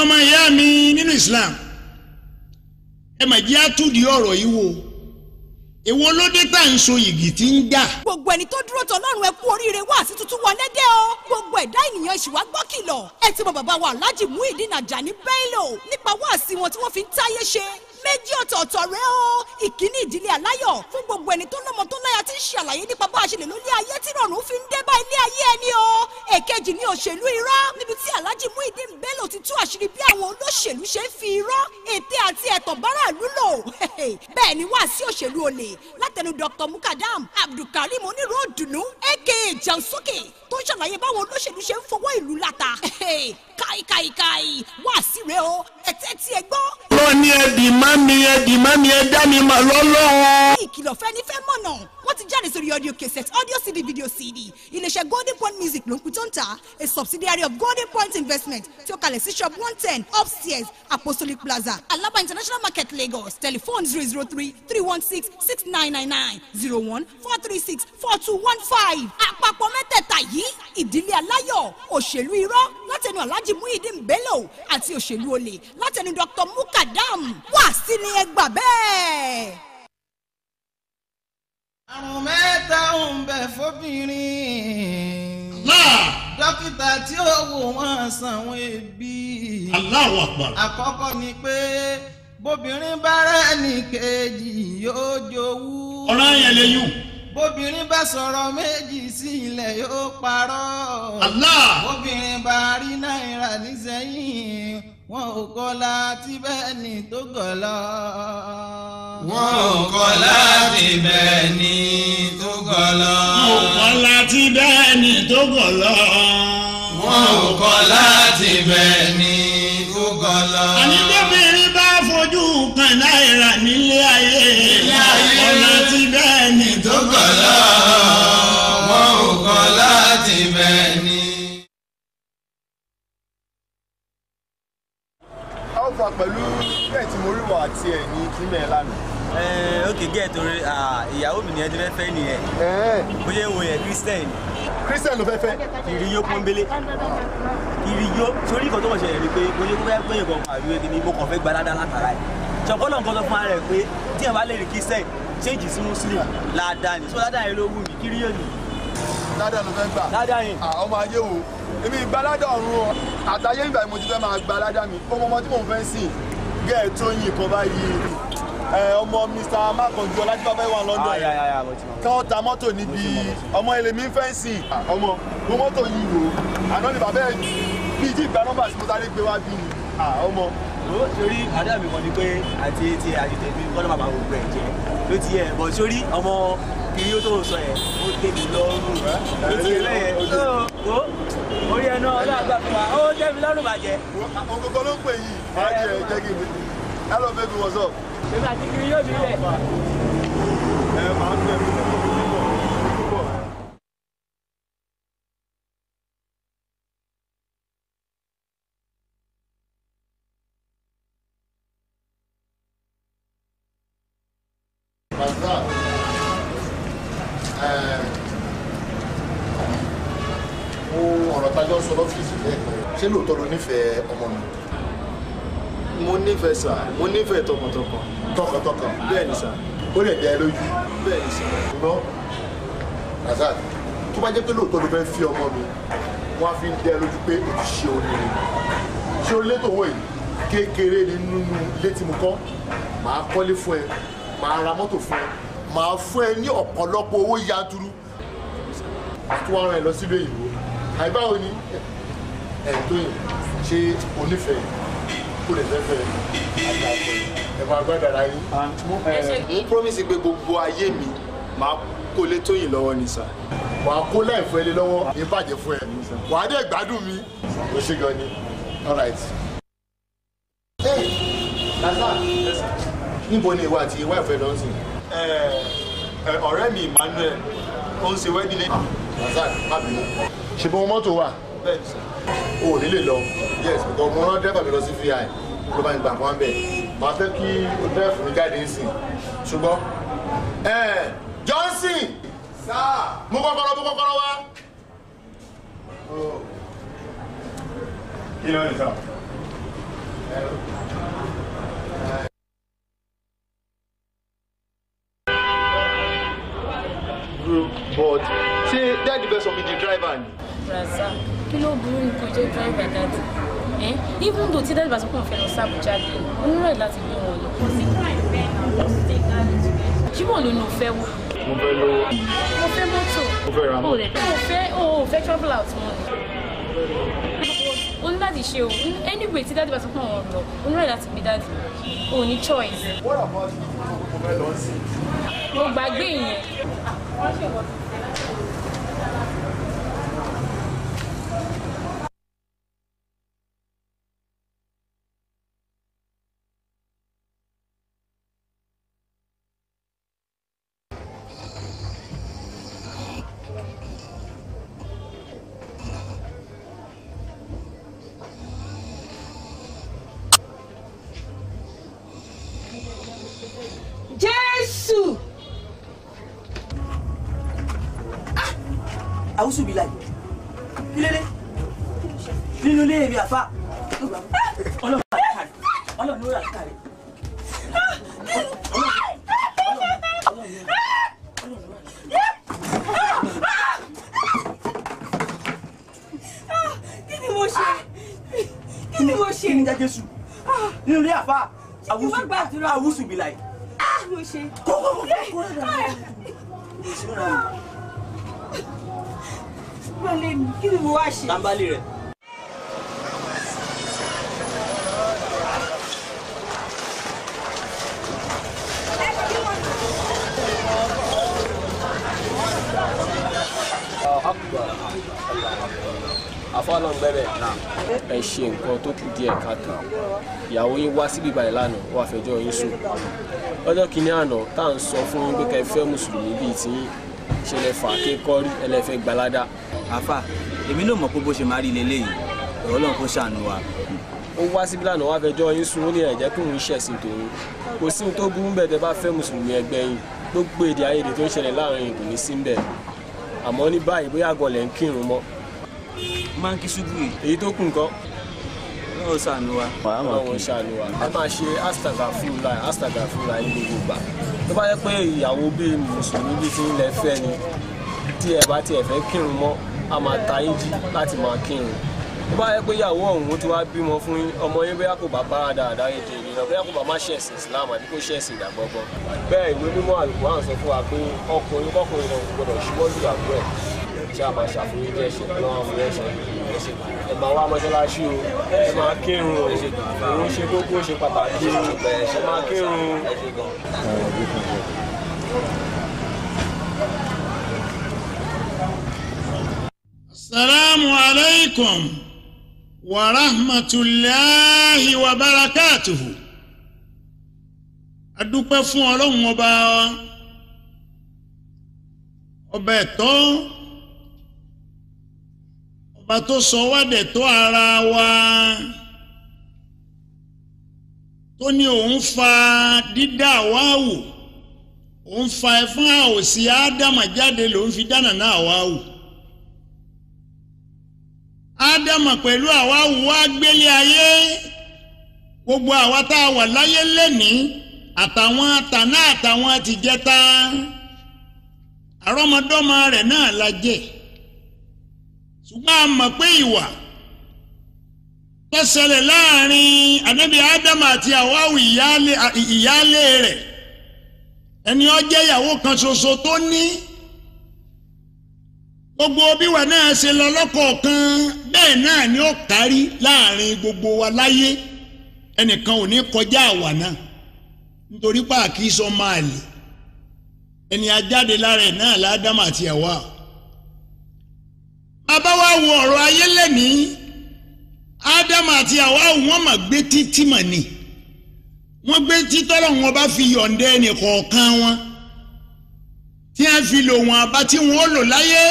ọmọ ìyá mi nínú Islam ẹ mà jẹ́ àtúndì ọ̀rọ̀ yìí wò èwo ló dé tá à ń so yìgì tí ń jà. gbogbo ẹni tó dúró tọ lọ́rùn ẹ kú oríire wá sí tuntun wọlé dé o gbogbo ẹ̀dá ènìyàn ìṣìwà gbọ́ kìlọ̀ ẹ ti mọ bàbá wa Alhaji Muhyiddin Ajani Bello nípa wáàsí wọn tí wọ́n fi ń táyé ṣe méjì ọ̀tọ̀ọ̀tọ̀ rẹ o ìkíní ìdílé aláyọ̀ fún gbogbo ẹni tó lọ́mọ tó láya tí ń ṣe àlàyé nípa bá a ṣe lè lólé ayé tí rọrùn fi ń dé bá ilé ayé ẹni o èkejì ní òṣèlú irọ́ níbi tí Alhaji Muhyiddin Bello ti tú àṣírí bí àwọn olóṣèlú ṣe ń fi irọ́ ète àti ẹ̀tàn báráàlú lò bẹ́ẹ̀ ni wá sí òṣèlú olè látẹnu Dr Mukadam Abdulkarim onírò òdùnnú aka Jansókè tó ń ṣàlàyé báwọn olóṣèlú ṣe ń fọwọ́ ìlú láta káìkáìkáì wá sí rẹ o ẹ̀tẹ́ tí ẹ gbọ́ lọ ní ẹbí má mi ẹbí má mi ẹ dá mi mà lọ́lọ́run. ìkìlọ̀ fẹ́ ní fẹ́ mọ̀nà wọ́n ti jáde sórí audio cassette audio cd video cd iléeṣẹ́ golden point music ló ń pin tó ń ta a subsidiary of golden point investment tí ó kalẹ̀ sí shop one ten upstairs apostolic plaza alaba international market lagos telephone zero zero three three one six six nine nine nine zero one four three six four two one five àpapọ̀ mẹ́tẹ̀ẹ̀ta yìí ìdílé aláyọ̀ òṣèlú irọ́ látẹnu alhaji muhyiddin bello àti òṣèlú olè látẹnu dr mukadam wá sí ni ẹ gbà bẹ́ẹ̀. àrùn mẹ́ta ń bẹ fóbìnrin. náà dókítà tí ó wò wọ́n sanwó ebi. Allahu Akbar. àkọ́kọ́ ni pé bóbìnrin bá rẹ̀ ní kejì yóò jowú. ọ̀rọ̀ yẹn lè yùn. bóbìnrin bá sọ̀rọ̀ méjì sí ilẹ̀ yóò parọ́. Allah. bóbìnrin bá rí náírà nísẹ́yìn wọn ò kọ́ láti bẹ́ẹ̀ ni tó gọ̀ lọ. wọn ò kọ́ láti bẹ́ẹ̀ ni tó gọ̀ lọ. mo kọ́ láti bẹ́ẹ̀ ni tó gọ̀ lọ. wọn ò kọ́ láti bẹ́ẹ̀ ni tó gọ̀ lọ. àní bóbìnrin bá fojú kan náírà nílé ayé. Nílé ayé. kọ́ láti bẹ́ẹ̀ ni tó tó gọ̀ lọ. wọn ò kọ́ láti bẹ́ẹ̀ ni. alpha pẹ̀lú bẹ́ẹ̀ tí mo rí wà àti ẹ̀ ní kílẹ̀ lánàá. Ẹ ok gẹ́ẹ̀ torí ah, ìyàwó mi nìyẹn ti fẹ́ fẹ́ nìyẹn ẹ̀ẹ́ bóyá ìwò yẹn christian christian ló fẹ́ fẹ́. kiriyó pọ́nbélé kiriyó sórí nǹkan tó wọ́n ṣẹlẹ̀ ni pé bóyá kó fẹ́ pé nǹkan àríwé kí ni mo kàn fẹ́ gba dáadáa látara ẹ̀ ṣọ̀pọ̀lọ̀ nǹkan tó fún ara rẹ̀ pé tí ẹ̀ bá lè rí christian ṣéǹjì sí muslim ládàá ni so ládàá yẹn ló wù mí kiriyó ni ládàá ló fẹ́ gbà. ládàá yẹn à ọmọ ayé wo èmi ìgbàládà ọ̀run o àtàyé ìgbà mo ti fẹ́ máa gba aládà mi ọmọ ọmọ tí mò ń fẹ́ sìn gẹ́ẹ̀ tó yin kan báyìí ẹ ọmọ mr makanju ọlájúbábá wà london ayé ayé ayé mo ti mọ̀ kí wọ́n ta mọ́tò níbi ọmọ ilé mi ń fẹ́ sìn ọmọ mo mọ́tò yìí wò àná ni bàbá ẹ̀ bí ìdí ìgbà nọ́mbà tí mo sáré gbé wá bí ni à, ọmọ ó sórí àdá mi kan ni pé àti etí àti tèmi kọ́nà bàbá gbogbo ẹ̀ jẹ́ ló ti yẹ bọ̀ sórí ọmọ kiriyó tó sọ yẹn ó tèmi lọ́rùn ló ti yẹ lẹ́yìn ó orí ẹ̀ náà ọlọ́àgbà fún wa ó tẹ́mi lọ́rùn bàjẹ́ àwọn gbogbo ló ń pè yìí máa jẹ ẹ jẹ́ kí n hello baby what's up. èmi àti kiriyó mi rẹ̀. ẹ máa ń bẹ̀rù púpọ̀. ohun ọ̀rọ̀ tájọ́ sọ lọ́fíìsì lẹ́ẹ̀kan ṣé lóòótọ́ ló nífẹ̀ẹ́ ọmọ mi mo nífẹ̀ẹ́ sà mo nífẹ̀ẹ́ tọkàntọkàn tọkàntọkàn bẹ́ẹ̀ ni sà ó lè dẹ́ ẹ lójú bẹ́ẹ̀ ni sà. ṣùgbọ́n Razak tó bá jẹ́ pé lóòótọ́ ló fẹ́ fi ọmọ mi wọ́n á fi ń dẹ́ ẹ lójú pé o ti ṣe oríire ṣé orílẹ̀ tó wọ̀ yìí kékeré ni nínú ilé tí mo kọ́ màá kọ́lé fún ẹ màá ra mọ́tò fún ẹ màá fún ẹ ní ọ̀pọ̀lọpọ̀ owó yanturu àti wàá rán ẹ lọ sílùú èyìnbó àìbáwo ni ẹ̀ tó yìn ṣé onífẹ̀ẹ́ kó lè fẹ́ fẹ́ àgbàpọ̀ ẹ̀ máa gbọ́dọ̀ ara yín. mo promise pé gbogbo ayé mi máa kó lé tóyìn lọ́wọ́ ni sà. wà á kó láìfọ ẹlẹ lọ́wọ́ ní bàjẹ́ fún ẹ wà á dẹ̀ gbádùn mi ó ṣe gan ni all right. Hey, Razak níbo ni ìwà àti ìwà ìfẹ́ lọ sí. Ẹ, ẹ, ọ̀rẹ́ mi Emmanuel ó ń ṣe wedding lẹ́yìn. Razak má bínú. ṣe bí wọn mọ́tò wà bẹ́ẹ̀ ni sà. o ò ní lè lọ yes because mo rán dẹ́fà mi lọ sí vi ló bá ń gbà fún wa bẹ́ẹ̀ màá fẹ́ kí o dẹ́fà mi jáde ń sìn ṣùgbọ́n ẹ Johnson sáà mú kọ́kọ́rọ́ mú kọ́kọ́rọ́ wá. kí ló ń sà. but ṣé dáàdi fẹ́ sọ mi di driver ni. Raza kí ló burú ní kó jẹ́ driver dáàdì ẹ́ even though tí dáàdì bá sọ pé òun fẹ́ lọ sí Abuja dé onírọ̀ láti gbé wọn lọ. ṣùgbọ́n ló ní o fẹ́ wò. mo fẹ́ lówó. mo fẹ́ mọ́tò. mo fẹ́ ra o mọ́tò. lè o fẹ́ o ò fẹ́ travel out mọ́ ni. o ní láti ṣe o anyway tí dáàdì bá sọ pé òun lọ onírọ̀ láti gbé dáàdì o ní choice. wọ́n rà bọ́ mo fẹ́ lọ sí. mo gbàgbé ìyẹn. jésù àwùsù bí láì kí lélẹ nínú ilé mi àfa ọlọ́run ló rà kárí ọlọ́run ló rà kárí. kí ni mo ṣe kí ni mo ṣe kí ni jẹ́ jésù nínú ilé àfa Ṣé kí n má gbàdúrà? àwùsù bí láì. kí ni mo ṣe. Gbọ́lé mi, kí ni mo wá ṣe? tambali rẹ. afọlọ́n gbẹ́bẹ̀ ẹ ṣe nǹkan tó kù díẹ̀ káàtó ìyàwó yín wá síbí ìbàdàn lánàá ó wàá fẹjọ́ yín sùn lọ́jọ́ kìíní àná tá à ń sọ fún yín pé kẹ́ ẹ fẹ́ mùsùlùmí bíi tí ṣe lè fà kékọ́rí ẹlẹ́fẹ́ gbalada. àfa èmi náà mọ̀ pé bó ṣe máa rí leléyìí ọ̀rọ̀ ọlọ́run kó ṣàánú wa. ó wá síbí lánàá wá fẹjọ́ yín sùn ó ní ẹ̀jẹ̀ kí òun ṣẹ̀sìn tòun kò sí ohun tó burú bẹ́ẹ̀ tẹ́ bá fẹ́ mùsùlùmí ẹgbẹ́ yín gbogbo èdè àìyedè tó ń ṣẹlẹ̀ láàrin yìí kò ní sí bẹ́ẹ̀ àmọ́ ní báyìí bóyá àgọ́lẹ̀ ń kírun mọ́ máa ń kí ṣubú yìí èyí tó kù nǹkan ọlọ́run ṣàánú wa. ọlọ́run ṣàánú wa ẹ máa ṣe astagafurula astagafurula ní gbogbo ìgbà tó bá yẹ pé ìyàwó bíi mùsùlùmí bíi ti ń lẹ fẹ́ ni tí ẹ bá tiẹ̀ fẹ́ kírun mọ́ a máa ta yín jí láti máa kírun tó bá yẹ pé ìyàwó ọ̀hún tí wàá bímọ fún yín ọmọ yín bóyá kò bá bára dáadáa ètò ìrìnà bóyá kò bá má ṣẹ̀sìn Islam àbí kò ṣẹ̀sìn ìgbàgbọ́gbọ́ bẹ́ẹ̀ ìwé mímọ́ àlùkò à ń sọ fún wa pé ọkùnrin kọkùnrin náà kò gbọdọ̀ ṣíwọ́ lu ìyàwó ẹ̀ ṣé a máa ṣàfihàn jẹ́ ṣe lọ́wọ́ àwọn ẹ̀ṣẹ̀ ẹ máa wá mọ́ṣáláṣí o ẹ máa kírun o òun ṣe kókó ṣe pàtàkì o ẹ máa kírun o. Assalamu alaikum wa rahmatulahi wa barakatuhu. A dúpẹ́ fún ọlọ́run ọba ọba ẹ̀tọ́ ọba tó sọ wá dẹ̀tọ́ ara wa tó ní òun fa dídá wa wò òun fa ẹ̀fọn àwòsí ádámà jáde lòun fi dáná náà wá wò ádámà pẹ̀lú àwa wá gbélé ayé gbogbo àwa tá a wà láyé lẹ́nìí àtàwọn àtàná àtàwọn àtìjẹta àrọ́mọdọ́mọ rẹ̀ náà la jẹ́ ṣùgbọ́n a mọ̀ pé ìwà tó ṣẹlẹ̀ láàrin ànábì ádámà àti àwáwù ìyáálé ìyáálé rẹ̀ ẹni ó jẹ́ ìyàwó kan ṣoṣo tó ní gbogbo bíwà náà ṣe lọ lọ́kọ̀ọ̀kan bẹ́ẹ̀ náà ni ó kárí láàrin gbogbo wa láyé ẹnìkan ò ní kọjá àwa náà nítorí pààkì sọ máa lè ẹni ajáde lára ẹ̀ náà ládámà àti ẹ̀wà bàbá wa wo ọ̀rọ̀ ayé lẹ́nìí ádámà àti àwa wọn mà gbé títí mà ní wọ́n gbé títọ́lọ̀ wọn bá fi yọ̀ǹda ẹnì kọ̀ọ̀kan wọn tí wọ́n fi lò wọ́n àbá tí wọ́n lò láyé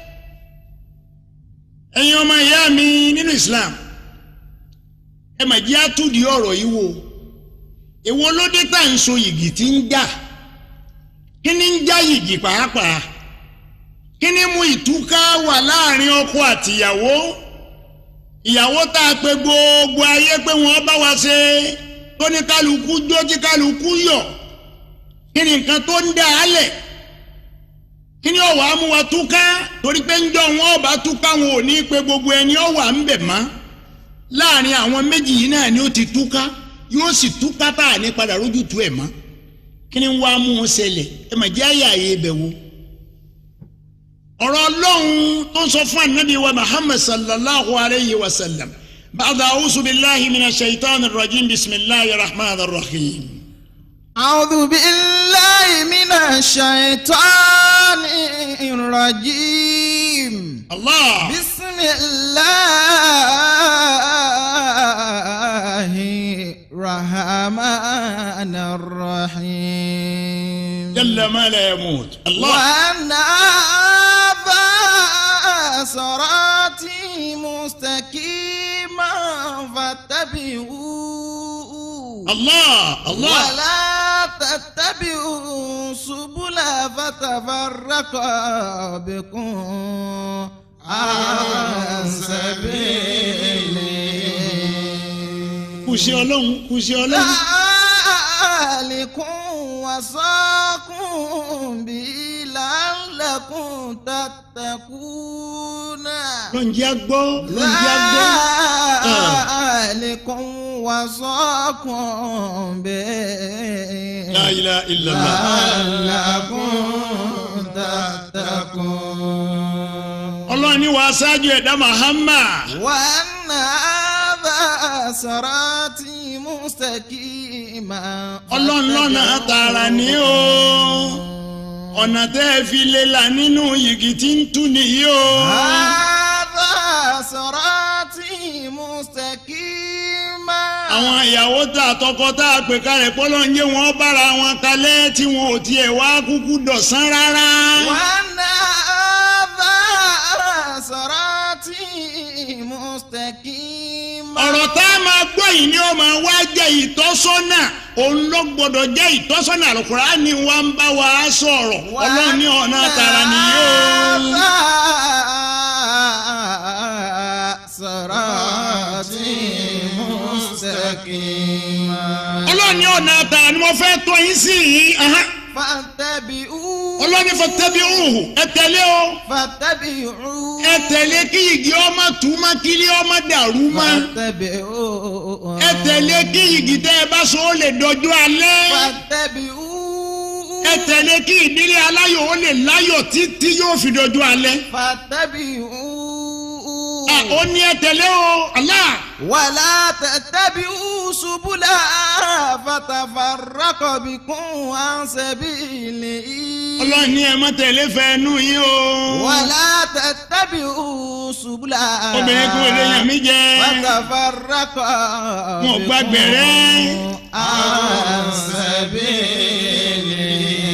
ẹ̀yin ọmọ ìyá mi nínú Islam ẹ mà jẹ́ àtúndì ọ̀rọ̀ yìí wò èwo ló dé tá à ń so yìgì tí ń jà kí ni ń já yìgì pàápàá kí ni mú ìtúká wà láàrin ọkọ àtìyàwó ìyàwó tá a pe gbogbo ayé pé wọ́n bá wa ṣe tó ní kálukú jó tí kálukú yọ̀ kí ni nǹkan tó ń dà á lẹ̀ kí ni ọ̀wà á mú wa túká torí pé ń jọ wọn ọba túká wọn ò ní pe gbogbo ẹni ọ̀wà ń bẹ̀ mọ́ láàrin àwọn méjì yìí náà ni ó ti túká yóò sì túká tá à ní padà rójú tu ẹ̀ mọ́ kí ni wàá mú un ṣẹlẹ̀ ẹ mà jẹ́ àyà ayé ibẹ̀ wo ọ̀rọ̀ ọlọ́run tó ń sọ fún anabi wa muhammad sallallahu alayhi wa sallam bàdà awusu bilahi mina shaitan rajim bisimilahi rahman rahim. أعوذ بالله من الشيطان الرجيم allah بسم الله الرحمن الرحيم jalla ma la yamut allah وأن هذا صراطي مستقيما فاتبعوه allah allah ولا تتبعوا سبل فتفرق بكم عن سبيله kùsì ọlọ́run kùsì ọlọ́run ذلكم وصاكم به لعلكم تتقون lọ́njẹ́ agbọ́ lọ́njẹ́ agbọ́ ذلكم وصاكم به la ilaha illallah لعلكم تتقون ọlọ́run ni wàá ṣáájú ẹ̀dá muhammad وأن هذا صراطي مستقيما ọlọ́run lọ́nà tààrà ní o ọ̀nà tẹ́ ẹ fi lè là nínú yìgì tí ń tú nìyí o هذا صراطي مستقيما àwọn ìyàwó tá a tọkọ tá a pè kalẹ̀ pọ́lọ́ ń jẹ́ wọn bára wọn kalẹ̀ tí wọn ò tiẹ̀ wá kúkú dọ̀sán rárá وأن هذا صراطي مستقيما ọ̀rọ̀ tá a máa gbọ́ yìí ni ó máa wá jẹ́ ìtọ́sọ́nà òun ló gbọ́dọ̀ jẹ́ ìtọ́sọ́nà Al-Qur'ani wa ń bá wa sọ̀rọ̀ ọlọ́run ní ọ̀nà tààrà nìyí o. هذا صراطي مستقيما ọlọ́run ní ọ̀nà tààrà ni mo fẹ́ tọ́ yín sí yìí ahán. فاتبعوه ọlọ́run ní fattabi'uhu ẹ tẹ̀lé o فاتبعوه ẹ tẹ̀lé kí igi ọmọ túmọ̀ kí ilé ọmọ dàrú mọ́ فاتبعوه ẹ tẹ̀lé kí igi tẹ́ ẹ bá so ó lè dọjú alẹ́ فاتبعوه ẹ tẹ̀lé kí ìdílé aláyọ̀ ó lè láyọ̀ títí yóò fi dọjú alẹ́. فاتبعوه à ó ní ẹ tẹ̀lé o Allah ولا تتبعوا سبلا فتفرق بكم عن سبيله ọlọ́run ní ẹ má tẹ̀lé fẹ́ẹ́nú yín o. ولا تتبعوا سبلا obìnrin kò lè yàn mí jẹ فتفرق wọn ò gbàgbẹ́rẹ́. عن سبيله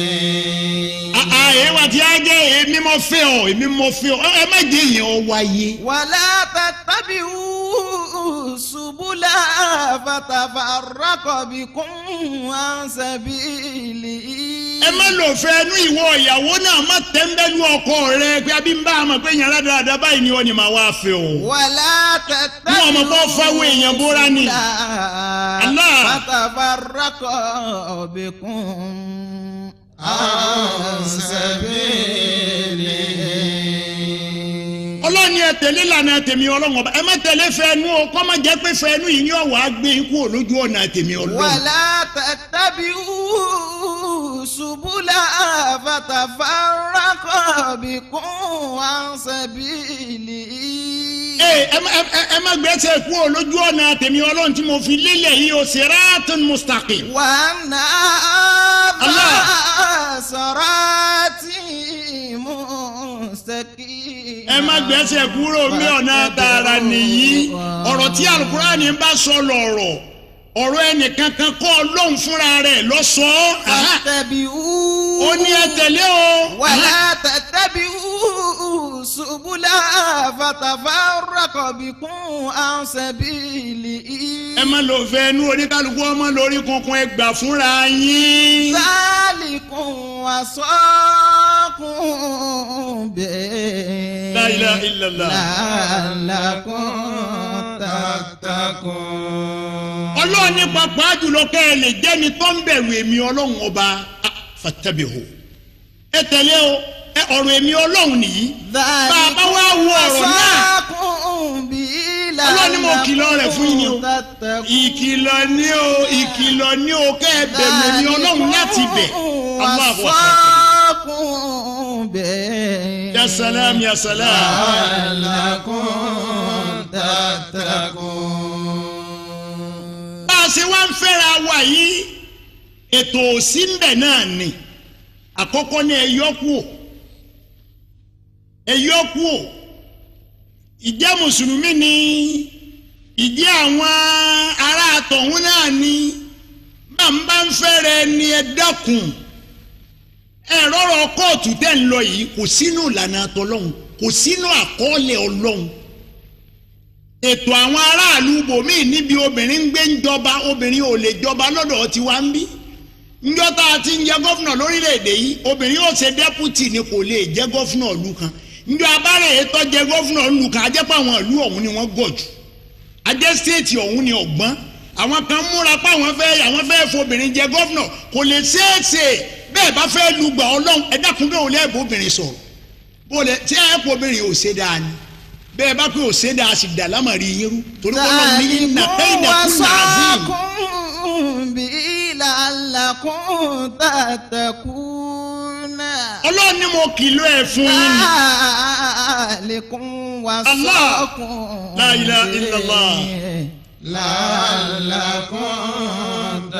àyè wa ti á jẹ́ èmi mo fẹ́ ọ èmi mo fẹ́ ọ ẹ má jẹ́ yẹn ọ wáyé. ولا تتبعوا سبلا فتفرق بكم عن سبيله ẹ má lò fẹ́ẹ́nú ìwọ ìyàwó náà má tẹ́ńbẹ́lú ọkọ rẹ pé abí ń bá a mọ̀ pé yẹn ládàáda báyìí ni wọ́n ní màá wá fẹ́ o. ولا Mú ọmọ bọ́ fáwọn èèyàn bóra ni. Allah. فتفرق بكم عن سبيله ọlọ́run ni ẹ tẹ̀lé lànà tèmi ọlọ́run ọba ẹ má tẹ̀lé fẹ́ẹ́nú o kọ́ má jẹ́ pé fẹ́ẹ́nú yìí ni ọ̀wá gbé ikú olójú ọ̀nà tèmi ọlọ́run. ولا تتبعوا سبلا فتفرق بكم عن سبيله Ee, ẹ má- ẹ- ẹ má gbẹ́sẹ̀ kú olójú ọ̀nà tèmi ọlọ́run tí mo fi lélẹ̀ yìí o siratun mustaqim. وأن الله. هذا صراطي مستقيم ẹ má gbẹ́sẹ̀ kúrò ní ọ̀nà tààrà nìyí ọ̀rọ̀ tí alukurani bá sọ lọ̀rọ̀ ọ̀rọ̀ ẹnìkankan kọ́ ọlọ́run fúnra rẹ̀ lọ sọ ọ́ Aha. فاتبعوه ó ní ẹ tẹ̀lé o ولا تتبعوا سبلا فتفرق بكم عن سبيله ẹ má lò fẹ́ inú oníkálukú ọmọ lórí kunkun ẹ gbà fúnra yín. ذلكم وصاكم به La ilaha illallah. لعلكم تتقون ọlọ́run ní pàápàá jùlọ kẹ́ ẹ lè jẹ́ni tó ń bẹ̀rù èmi ọlọ́run ọba ah, fattabihu ẹ tẹ̀lé o ẹ ọ̀rọ̀ èmi ọlọ́run nìyí bàbá wa wo ọ̀rọ̀ náà ọlọ́run ní mo kìlọ̀ rẹ̀ fún yín ni o ìkìlọ̀ ní o ìkìlọ̀ ní o kẹ́ ẹ bẹ̀rù èmi ọlọ́run láti bẹ̀ Allahu akbar ya salam ya salam لعلكم تتقون bá a ṣe wá ń fẹ́ra wa yìí ètò òsì ń bẹ̀ náà ni àkọ́kọ́ ní ẹ̀yọ́ kú ò ẹ̀yọ́ kú ò ìjẹ́ mùsùlùmí ni ìjẹ́ àwọn ará àtọ̀hún náà ni máa ń bá ń fẹ́rẹ̀ ni ẹ dákun ẹ rọrọ kóòtù tẹ́ ń lọ yìí kò sínú ìlànà àtọlọ́hún kò sínú àkọọ́lẹ̀ ọlọ́hún ètò àwọn aráàlú bòmíì níbi obìnrin ń gbé ń jọba obìnrin ò lè jọba lọ́dọ̀ tiwa ń bí njọ́ tá a ti ń jẹ gọ́fúnà lórílẹ̀‐èdè yìí obìnrin yóò ṣe dẹ́pútì ni kò lè jẹ́ gọ́fúnà ìlú kan njọ́ abárẹ̀ ètò jẹ gọ́fúnà ìlú kan ajẹ́pọ̀ àwọn ìlú ọ̀hún ni wọ́n gọ̀ jù ajẹ́ stéètì ọ̀hún ni ọ̀gbọ́n àwọn kan múra pé àwọn fẹ́ àwọn fẹ́ fobìnrin jẹ gọ́fúnà kò lè ṣeéṣe bẹ́ẹ̀ bá fẹ́ lùgbà ọlọ́run ẹ dákun bẹ́ẹ̀ ò lẹ́ẹ̀bù obìnrin sọ̀rọ̀ bó lẹ tí ẹ kó obìnrin ò ṣe dáa ni bẹ́ẹ̀ bá pé ò ṣe dáa sì dà lámàrí yín rú torí kọ́ lọ́run ní iná kẹ́hìndà kún nàázìm. لعلكم تتقون ọlọ́run ni mo kìlọ̀ ẹ̀ fún yín ni. ذلكم وصاكم La ilaha illallah. لعلكم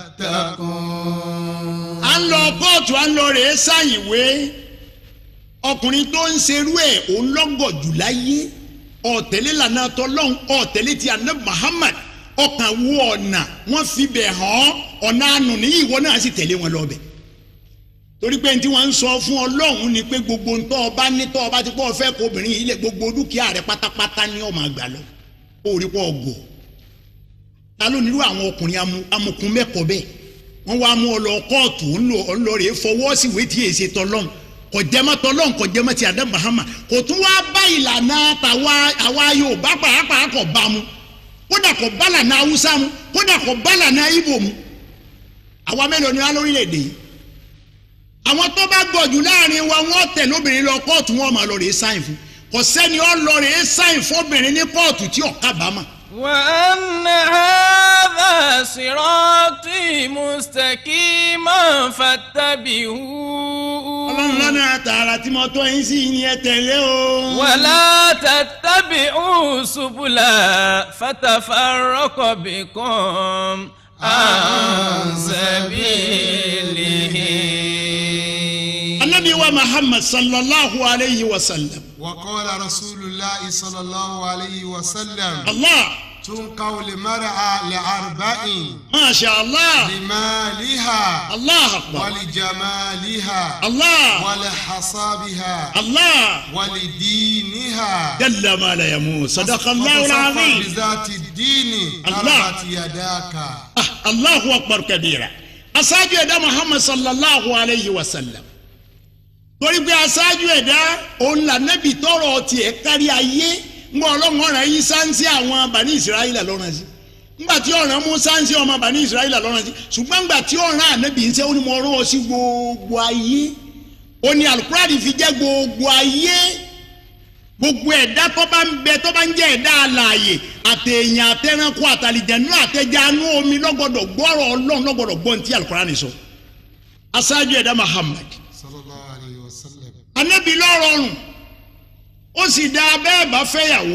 تتقون à ń lọ kóòtù à ń lọ rèé ṣàyìnwé ọkùnrin tó ń serú ẹ̀ òun lọ́gọ̀ jù láyé ọ̀tẹ̀lẹ̀ lànà tọ́lọ́hún ọ̀tẹ̀lẹ̀ ti àná Muhammad ọkàn wo ọ̀nà wọ́n fi bẹ̀ hàn ọ̀nà àánú ní ìwọ náà sì tẹ̀lé wọn lọ́bẹ̀ torí pé tí wọ́n ń sọ fún ọlọ́run ni pé gbogbo ntọ́ ọba nítọ́ ọba ti pọ́ fẹ́ kó obìnrin yìí lẹ̀ gbogbo dúkìá rẹ̀ pátápátá ní ọmọ àgbà lọ ó rí pọ́ ọgọ̀ ta ló nílò àwọn ọkùnrin amu- amukun mẹ́kọ̀ọ́ bẹ́ẹ̀ wọ́n wá mú ọ lọ kóòtù ńlọ rèé fọwọ́ sí ìwé tí èsì tọ́lọ́n kò jẹ́mọ́ tọ́lọ́n kò jẹ́mọ́ ti àdá Muhammad kò tún wá bá ìlànà tàwa àwa Yorùbá pàápàá kò bá mu kódà kò bá lànà Haúsá mu kódà kò bá lànà Ìgbò mu àwa mélòó ni wá lórílẹ̀‐èdè yìí àwọn tó bá gbọ̀jù láàrin wa wọ́n tẹ̀ lóbìnrin lọ kóòtù wọn máa lọ rèé sáìn fún kò sẹ́ni ó lọ rèé sáìn fóbìnrin ní kóòtù tí ò kábàámà وأن هذا صراطي مستقيما فاتبعوه ọlọ́run lọ́nà àtàrà tí mo tọ́ yín sí ni ẹ tẹ̀lé o. ولا تتبعوا سبل فتفرق بكم عن سبيله anabi wa muhammad sallallahu alayhi wa sallam. وقال رسول الله صلى الله عليه وسلم allah تنقى المرأة لأربع masha allah لمالها allah akbar ولجمالها allah ولحسابها allah ولدينها jalla ma la yamu sadaqa allah وتصفى al-azim بذات الدين الله. تربت يداك ah allahu akbar kabira aṣáájú ẹ̀dá muhammad sallallahu alayhi wa sallam torí pé aṣáájú ẹ̀dá òun là nẹ́bi tọrọ tiẹ̀ kárí ayé ńgbọ́ ọlọ́run ọ̀ràn yín sáńsì àwọn bani israẹli lọ́rùn sí ńgbà tí ọ̀ràn mú sáńsì ọmọ bani israẹli lọ́rùn sí ṣùgbọ́n ńgbà tí ọ̀ràn ànábì ń sẹ́ ó ní mo rán ọ sí gbogbo ayé ó ní alukurani fi jẹ́ gbogbo ayé gbogbo ẹ̀dá tó bá ń bẹ tó bá ń jẹ́ ẹ̀dá alààyè àtẹ̀yìn àtẹ̀ránkù àtàlìjẹ̀nú àtẹ̀jánu omi lọ́gbọ̀dọ̀ gbọ́rọ̀ ọlọ́run lọ́gbọ̀dọ̀ gbọ́n tí alukurani sọ aṣáájú ẹ̀dá muhammad صلى الله عليه وسلم anabi lọ́rọ̀rùn ó sì dá bẹ́ẹ̀ bá fẹ́yàwó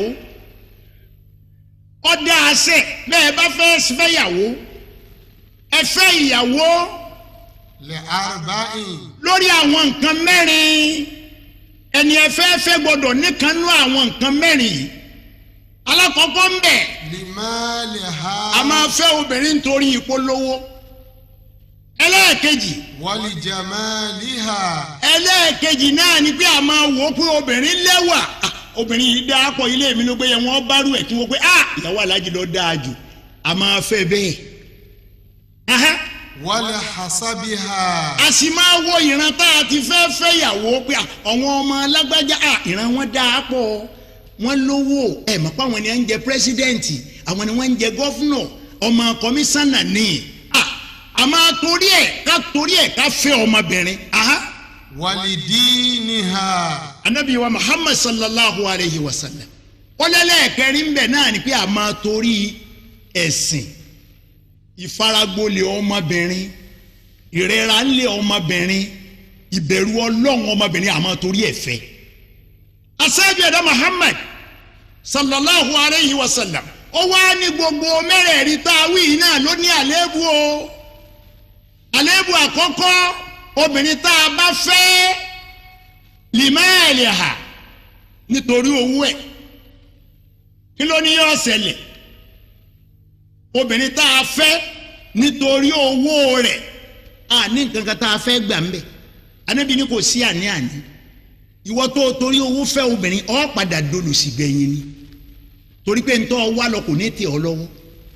ó dá àṣẹ bẹ́ẹ̀ bá fẹ́ fẹ́yàwó ẹ fẹ́ ìyàwó لأربع lórí àwọn nǹkan mẹ́rin ẹni ẹ fẹ́ fẹ́ gbọ́dọ̀ níkanú àwọn nǹkan mẹ́rin yìí alákọ̀ọ́kọ́ ń bẹ̀ لمالها a máa fẹ́ obìnrin nítorí ìpolówó ẹlẹ́ẹ̀kejì ولجمالها ẹlẹ́ẹ̀kejì náà ni pé a máa wò ó pé obìnrin lẹ́wà Ah, obìnrin yìí dáa pọ̀ ilé mi ló gbé yẹn wọ́n bá rú ẹ̀ kí wọ́n pé ah ìyàwó alájí ló dáa jù a máa fẹ́ bẹ́ẹ̀. Aha. ولحسبها a sì máa wo ìran tá a ti fẹ́ fẹ́ yàwó pé ah, àwọn ọmọ alágbájá ah, ìran wọn dáa pọ̀ wọ́n lówó ẹ̀ mọ̀ pé àwọn ni wọ́n ń jẹ pírẹ́sídẹ́ǹtì àwọn ni wọ́n ń jẹ gọ́fúnọ̀ ọmọ kọmíṣánná ní Ah, àmọ́ torí ẹ̀ ká torí ẹ̀ ká fẹ́ ọmọbìnrin. Aha. walidiniha anabi wa muhammad sallallahu alayhi wa sallam ọlẹ́lẹ́ẹ̀kẹrin ń bẹ̀ náà ni pé a máa torí ẹ̀sìn ìfaragbolẹ̀ ọmọbìnrin ìrẹ́ra ńlẹ̀ ọmọbìnrin ìbẹ̀rù ọlọ́run ọmọbìnrin a máa torí ẹ̀fẹ́ asáájú ẹ̀dá muhammad sallallahu alayhi wa sallam ó wá ní gbogbo mẹ́rẹ̀ẹ̀rin tá a wí yìí náà ló ní àléébù o àléébù àkọ́kọ́ obìnrin tá a bá fẹ́ limaali ha nítorí owó ẹ̀ kí ló ní yóò ṣẹlẹ̀ obìnrin tá a fẹ́ nítorí owó rẹ̀ a ní nǹkan kan tá a fẹ́ gbà ń bẹ̀ anábì ní kò sí àní àní ìwọ tó o torí owó fẹ́ obìnrin ọ́ padà dolùsì gbẹ̀yìn ni torí pé ntọ́ wà lọ kò ní tẹ̀ ọ́ lọ́wọ́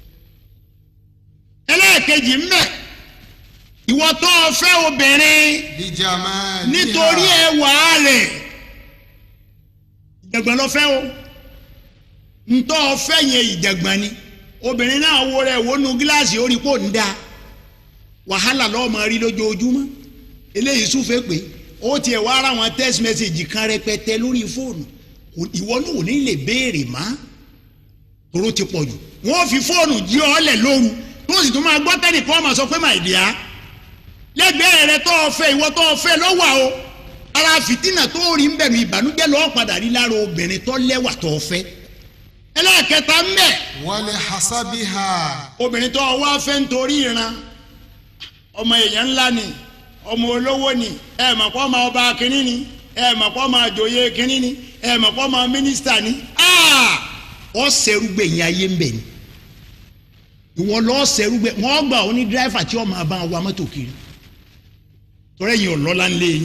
ẹlẹ́ẹ̀kejì ń bẹ̀ ìwọ tó o fẹ́ obìnrin lijamaliha nítorí ẹwà rẹ̀ ìjàgbọ́n lọ fẹ́ o ntọ́ fẹ́ yẹn ìjàgbọ́n ni obìnrin náà wo rẹ̀ wo nu gíláàsì orí kò ń da wàhálà lọ́ọ́ máa rí lójoojúmọ́ eléyìí súnfẹ́ pé ó tiẹ̀ wá ara wọn text message kan rẹpẹtẹ lórí fóònù Kò- ìwọ náà ò ní lè béèrè má tóró ti pọ̀ jù wọ́n fi fóònù jí ọ lẹ̀ lóru tó sì tún máa gbọ́ tẹ́nìkan máa sọ pé my dear lẹ́gbẹ̀ẹ́ rẹ tó o fẹ́ ìwọ tó o fẹ́ lọ́wọ́ o ara fìtínà tó rí ń bẹ̀rù ìbànújẹ́ lọ́ọ́ padà rí lára obìnrin tó lẹ́wà tó o fẹ́ ẹlẹ́ẹ̀kẹta ń bẹ̀ wali hasabiha obìnrin tó o wá fẹ́ nítorí ìran ọmọ èèyàn ńlá ni ọmọ olówó ni ẹ mọ̀ pọ́ ọmọ ọba kínní ni ẹ mọ̀ pọ́ ọmọ àjòyè kínní ni ẹ mọ̀ pọ́ ọmọ mínísítà ni Ah! ọ sẹ́rú gbẹ̀yìn ayé ń bẹ̀ ni ìwọ lọ́ọ́ sẹ́rú gbẹ̀ wọ́n gbà ó ní dírẹ́fà tí ọmọ àbá wa mọ́tò kiri torí ẹ̀yin ọ̀lọ́lá ń lé yín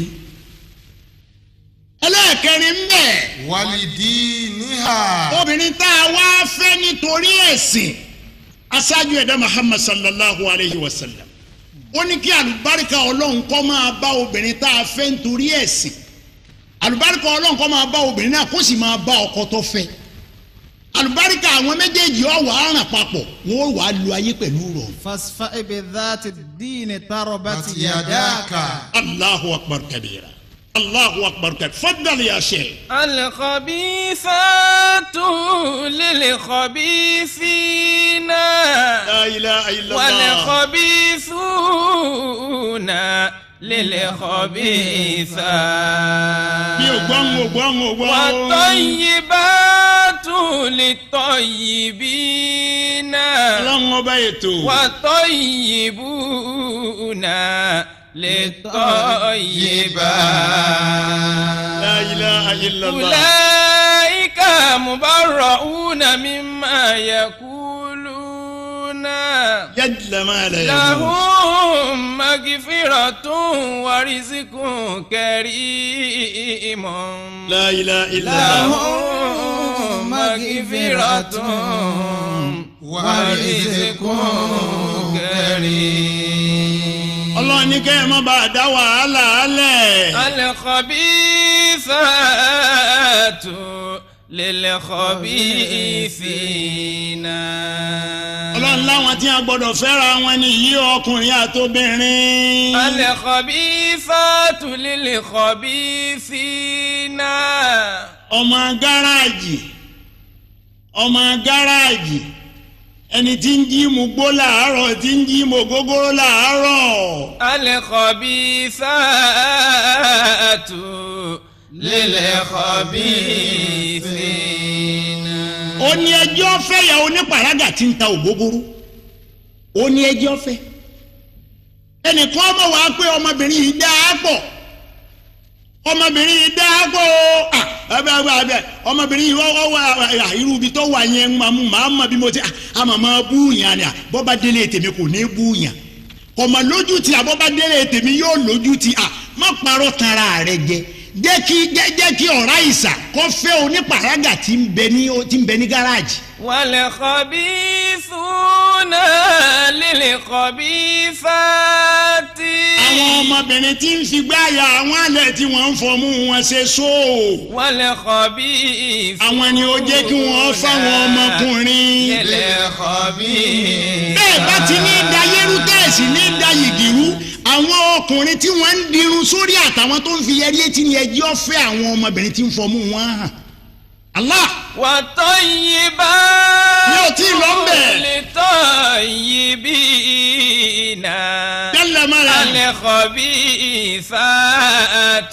ẹlẹ́ẹ̀kẹrin ń bẹ̀ walidiniha obìnrin tá a wá fẹ́ nítorí ẹ̀sìn aṣáájú ẹ̀dá muhammad sallallahu alayhi wa sallam ó ní kí àlùbáríkà ọlọ́run kó máa bá obìnrin tá a fẹ́ nítorí ẹ̀sìn àlùbáríkà ọlọ́run kó máa bá obìnrin náà kó sì máa bá ọkọ tó fẹ́ àlùbáríkà àwọn méjèèjì ọ̀wà àràn papọ̀ wọ́n wàá lu ayé pẹ̀lú rọ̀ فاصفع بذات الدين تربت Bati يداك yadaka allahu akbar kabira allahu akbar kabira fadal ya sheikh. الخبيثات للخبيثين la ilaha illallah. والخبيثون للخبيثات mi ò gbọ́ ń wò gbọ́ ń wò gbọ́. والطيبات للطيبين ọlọ́run ọba ètò. والطيبون للطيبات la ilaha illallah. أولئك مبرؤون مما يقولون yadla ma la yaqul. لهم مغفرة ورزق كريم la ilaha illallah. لهم مغفرة ورزق كريم ọlọ́run ní kẹ́ ẹ má bàa dá wàhálà alẹ̀. الخبيثات للخبيثين ọlọ́run láwọn tí a gbọ́dọ̀ fẹ́ra wọn ni yí ọkùnrin àtobìnrin. الخبيثات للخبيثين ọmọ gáràjì ọmọ gáràjì ẹni tí ń jí mu gbó làárọ̀ tí ń jí mu gógóró làárọ̀. الخبيثات للخبيثين ó ní ẹjọ́ fẹ́ yà onípàrágà tí ń ta ògógóró ó ní ẹjọ́ fẹ́ ẹnìkan ọmọ wa pé ọmọbìnrin yìí dá a pọ̀ ọmọbìnrin yìí dá a pọ̀ o Ah, ẹbẹ ẹbẹ ẹbẹ ọmọbìnrin yìí wọ́n wá irú ibi tó wà yẹn máa mú màá mọ bí mo ti àmọ́ máa bú yàn ni à bọ́ba délé tèmi kò ní bú yàn kọ̀mọ̀ lójú ti àbọ́ba délé tèmi yóò lójú ti à má parọ́ tanra rẹ jẹ jẹ́ kí jẹ́ jẹ́ kí ọ̀rá ìsà kọ́ fẹ́ onípàrágà tí ń bẹ ní tí ń bẹ ní gáràjì. والخبيثون للخبيثات àwọn ọmọbìnrin tí ń fi gbáyà àwọn alẹ̀ tí wọ́n ń fọmú wọn ṣe sóò. والخبيث àwọn ni ó jẹ́ kí wọ́n fáwọn ọmọkùnrin. للخبيث bẹ́ẹ̀ bá ti ní da yẹ́rú tẹ́ẹ̀sì ní da yìgìrú àwọn ọkùnrin tí wọ́n ń dirun sórí àtàwọn tó ń fi yẹrí etí ni ẹjọ́ fẹ́ àwọn ọmọbìnrin tí ń fọmú wọn hàn. Allah والطيبات Mi ò tí ì lọ ń bẹ̀. للطيبين Jalla mala. الخبيثات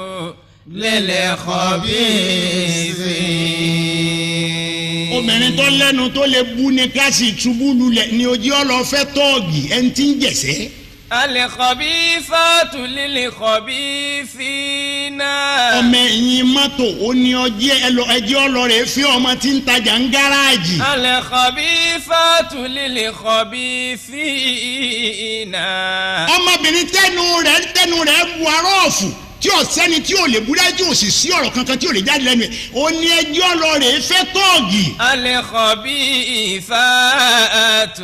للخبيثين obìnrin tó lẹ́nu tó lè bú ni ká sì túbú lulẹ̀ ni ojú ọlọ́fẹ́ tọ́ọ̀gì ẹni tí ń jẹ̀sẹ́. الخبيثات للخبيثين ọmọ ẹ̀yìn mọ́tò ó ní ọjẹ́ ẹjẹ́ ọlọ́rẹ̀ fi ọmọ tí ń tajà ń gáràjì. الخبيثات للخبيثين ọmọbìnrin tẹnu rẹ̀ tẹnu rẹ̀ bu arọ́ọ̀fù tí ò sẹ́ni tí ò lè búrẹ́ tí ò sì sí ọ̀rọ̀ kankan tí ò lè jáde lẹ́nu ẹ̀ ó ní ẹjẹ́ ọlọ́rẹ̀ fẹ́ tọ́ọ̀gì. الخبيثات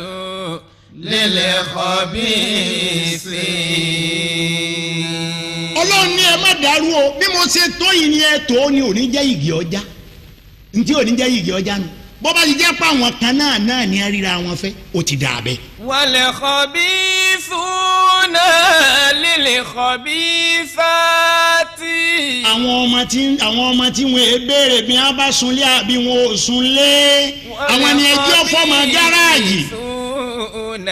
للخبيثين ọlọ́run ní ẹ má dàrú o bí mo ṣe tó yìí ni ẹ tó ni ò ní jẹ́ igi ọjà ntí ò ní jẹ́ igi ọjà nu bó bá ti jẹ́ pé àwọn kan náà náà ní ríra wọn fẹ́ ó ti dà bẹ́ẹ̀. والخبيثون للخبيثات àwọn ọmọ tí àwọn ọmọ tí wọn è béèrè bí wọn bá sunlé àbí wọn ò sunlé àwọn ni ẹjọ́ fọmọ gáràjì. والخبيثون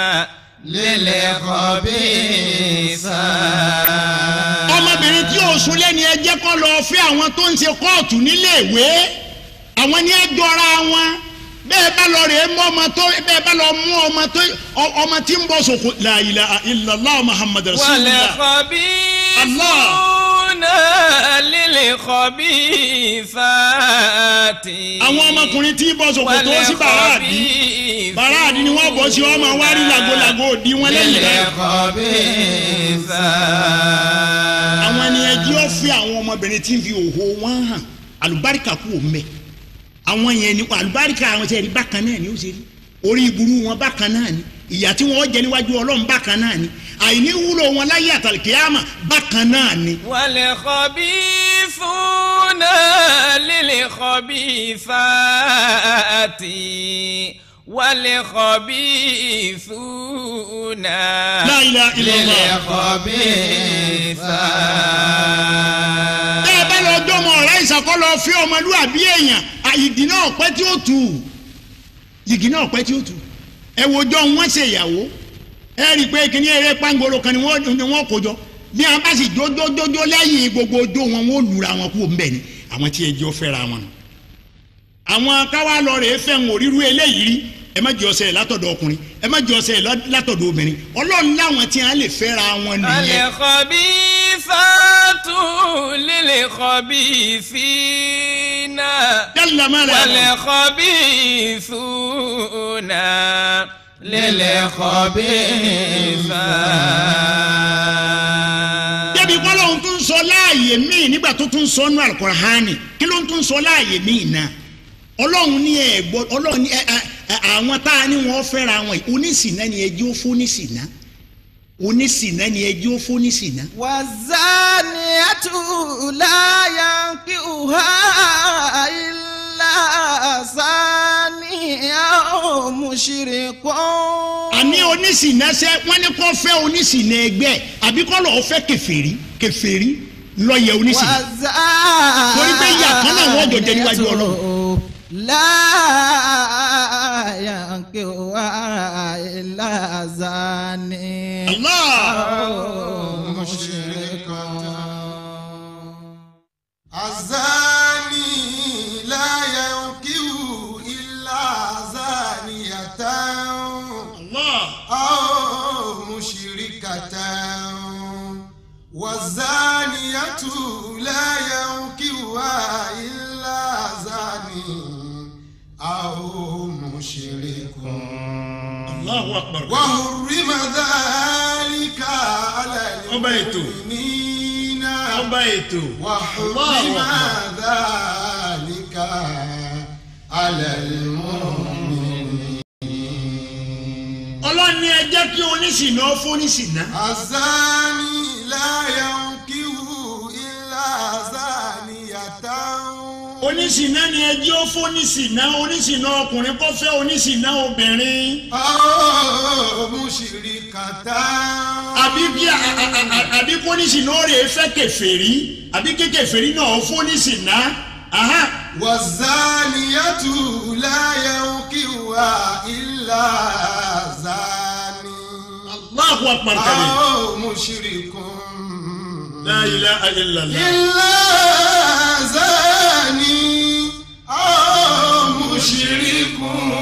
للخبيثات ọmọbìnrin tí ò sunlé ni ẹjẹ́ kọ́ lọ fẹ́ àwọn tó ń ṣe kóòtù níléèwé àwọn ni ẹ jọra wọn bẹ́ẹ̀ bá lọ rèé mú ọmọ tó bẹ́ẹ̀ bá lọ mú ọmọ tó ọ- ọmọ tí ń bọ̀ sòkò la ilaha illallah muhammad rasulillah والخبيثون للخبيثات àwọn ọmọkùnrin tí ń bọ̀ sòkò tó sí bàràdì bàràdì ni wọ́n bọ̀ sí ọmọ wárí làgòlàgò òdi wọn lẹ́yìn rẹ̀. àwọn ni ẹjẹ́ ó fi àwọn ọmọbìnrin tí ń fi òhò wọn hàn àlùbáríkà kú òun bẹ̀ àwọn yẹn ni àlùbáríkà àwọn tẹ̀rí bákan náà ni ó ṣe rí orí ìburú wọn bákan náà ni ìyà tí wọn jẹ níwájú ọlọ́run bákan náà ni àìní wúlò wọn láyé àtàlùkìyàmà bákan náà ni. والخبيثون للخبيثات والخبيثون La ilaha illallah. للخبيثات bẹ́ẹ̀ bá lọ jọmọ ọ̀rẹ́ ìṣàkọlọ fi ọmọlúwàbí èèyàn àyìdì náà pẹ́ tí ó tù yìgì náà pẹ́ tí ó tù ẹ wo jọ wọn ṣe ìyàwó ẹ rí i pé kíní eré pàǹgòrò kan ni wọ́n ni wọ́n kó jọ bí wọn bá sì jójójójó lẹ́yìn gbogbo ojó wọn wọ́n lura wọn kú mbẹ́ ni àwọn tí ẹjọ́ fẹ́ra wọn nù àwọn káwá lọ rèé fẹ́ ń òrírú eléyìí rí ẹ má jọ ọsẹ látọ̀dọ̀ ọkùnrin ẹ má jọ ọsẹ látọ̀dọ̀ obìnrin ọlọ́run láwọn tí wọn lè fẹ́ra wọn nìyẹn. الخبيثات للخبيثين Jalla mala. والخبيثون للخبيثات débi kọ́lọ́hún tún sọ láàyè míì nígbà tó tún sọ nù alukurahani kí ló ń tún sọ láàyè míì náà ọlọ́run ní ẹ gbọ́ ọlọ́run ní ẹ ẹ ẹ, àwọn tá a ní wọ́n fẹ́ra wọn yìí onísìnà ni ẹjọ́ fún onísìnà onísìnà ni ẹjọ́ fún onísìnà. والزانية لا ينكحها إلا زاني أو مشرك àní onísìnà ṣe wọ́n ní kó fẹ́ onísìnà ẹgbẹ́ àbí kó lọ́ọ́ fẹ́ kèfèrí kèfèrí lọ́yẹ̀ onísìnà. torí pé ìyá kan náà wọ́n jọ jẹ níwájú ọlọ́run. لا ينكحها إلا زاني Allah. أو مشرك الزاني لا ينكح إلا زانية Allah. أو مشركة والزانية لا ينكحها إلا زاني أو مشرك Allahu akbar. وحرم ذلك على ọba ètò المؤمنين ọba ètò وحرم Allahu akbar. ذلك على المؤمنين ọlọ́ni ẹ jẹ́ kí oníṣìná fóníṣìná. الزاني لا ينكح إلا زانية oníṣìná ni ẹ jẹ́ ó fóníṣìná oníṣìná ọkùnrin kó fẹ́ oníṣìná obìnrin. أو مشركة àbí kí a- a- a- a- àbí kó oníṣìná rè é fẹ́ kèfèrí àbí kí kèfèrí náà fóníṣìná. Aha. والزانية لا ينكحها إلا زاني Allahu akbar kabir. أو مشرك La ilaha illallah. إلا زاني أو مشرك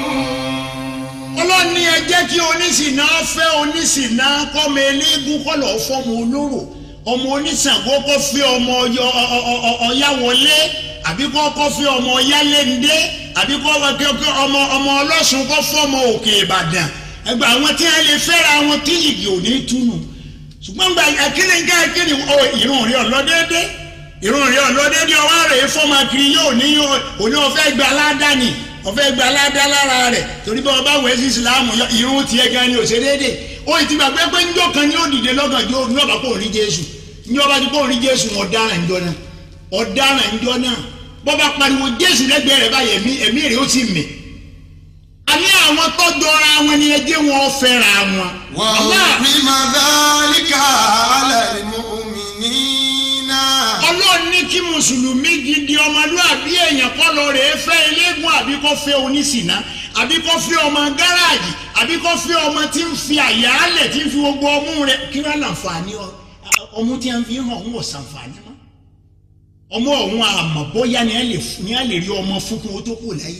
ọlọ́ni ẹ jẹ́ kí oníṣìná fẹ́ oníṣìná kọ́mọ eléégún kọ́ lọ́ọ́ fọ́mọ olóró ọmọ oníṣàngó kọ́ fẹ́ ọmọ ọyọ ọ- ọ- ọ- ọ̀yáwọlé àbí kọ́ kọ́ fẹ́ ọmọ ọ̀yáléndé àbí kọ́ wọ́n kí kí ọmọ ọmọ ọlọ́sùn kọ́ fọ́mọ òkè ìbàdàn ẹgbẹ́ àwọn tí wọ́n lè fẹ́ra wọn tí yìgì ò ní túnú ṣùgbọ́n gba akíní nǹkan akíní ọ ìrun rí ọlọ́dẹ́dẹ́ ìrun rí ọlọ́dẹ́dẹ́ ọwọ́ rẹ̀ fọ́mọ kiri yóò ní òní ọ̀fẹ́ gba aládàáni ọ̀fẹ́ gba aládàá lára rẹ̀ torí bí wọ́n bá wẹ̀ sí ìsìlámù yọ- ìrun tiẹ̀ gan ni òṣèlédè ó ti gbàgbé pé njọ́ kan ni ó dìde lọ́gànjọ́ ní ọ̀bà kò rí jésù ní ọba tí kò rí jésù ọ̀daràn njọ́ náà ọ̀daràn njọ́ náà bọ́ba pariwo jésù lẹ́gbẹ̀ẹ́ rẹ̀ báyìí ẹ̀mí ẹ̀mí rẹ̀ ó sì mì àní àwọn tó jọra wọn ni ẹjẹ́ wọn fẹ́ra wọn. Allah وحرم ذلك على المؤمنين ọlọ́run ní kí mùsùlùmí gidi ọmọlúàbí èèyàn kọ́ lọ rèé fẹ́ eléégún àbí kó fẹ́ oníṣìná àbí kó fẹ́ ọmọ gáràjì àbí kó fẹ́ ọmọ tí ń fi àyàálẹ̀ tí ń fi gbogbo ọmú rẹ̀ kí wọ́n láǹfààní ọ- ọmú tí wọ́n fi hàn ń wọ̀ sàǹfààní mọ́ ọmọ ọ̀hún àmọ̀ bóyá ni a lè fún- ni a lè rí ọmọ fún kí wọ́n tó kù láyé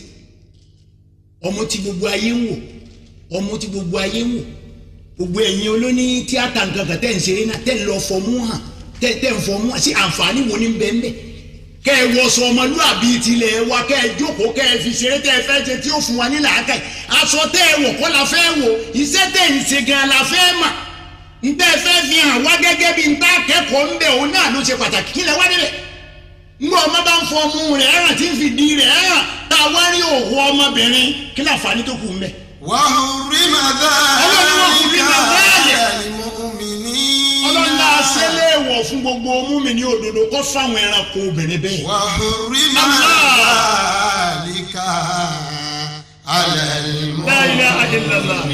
ọmọ tí gbogbo ayé ń wò ọmọ tí gbogbo ayé ń wò gbogbo ẹ̀yin olóní tíátà nǹkan kan tẹ̀ ń ṣeré náà tẹ̀ ń lọ fọmú hàn tẹ̀ tẹ̀ ń fọmú hàn sí àǹfààní wo ní bẹ́ẹ̀ bẹ́ẹ̀ kẹ́ ẹ wọṣọ ọmọlúàbí tilẹ̀ wa kẹ́ ẹ jókòó kẹ́ ẹ fi ṣeré tẹ́ ẹ fẹ́ ṣe tí ó fún wa ní làákàyè aṣọ tẹ́ ẹ wọ̀ kọ́ la fẹ́ wò iṣẹ́ tẹ́ ń ṣe gan la fẹ́ mà ntẹ́ ẹ fẹ́ fi hàn wá gẹ́gẹ́ bí ntá kẹ́kọ̀ọ́ ńbẹ̀ òun náà ló ṣe pàtàkì kí lẹ wá nílẹ̀ ngbọ́ ọmọ bá ń fọ ọmú rẹ̀ ẹ̀ràn tí ń fi di rẹ̀ ẹ̀ràn tá a wá rí òhun ọmọbìnrin kí láǹfààní tó kù ńbẹ̀. وحرم ذلك على المؤمنين ọlọ́run náà ṣẹlẹ̀ wọ̀ fún gbogbo ọmú mi ní òdodo kó fáwọn ẹranko obìnrin bẹ́ẹ̀. وحرم Allah. ذلك على La ilaha illallah.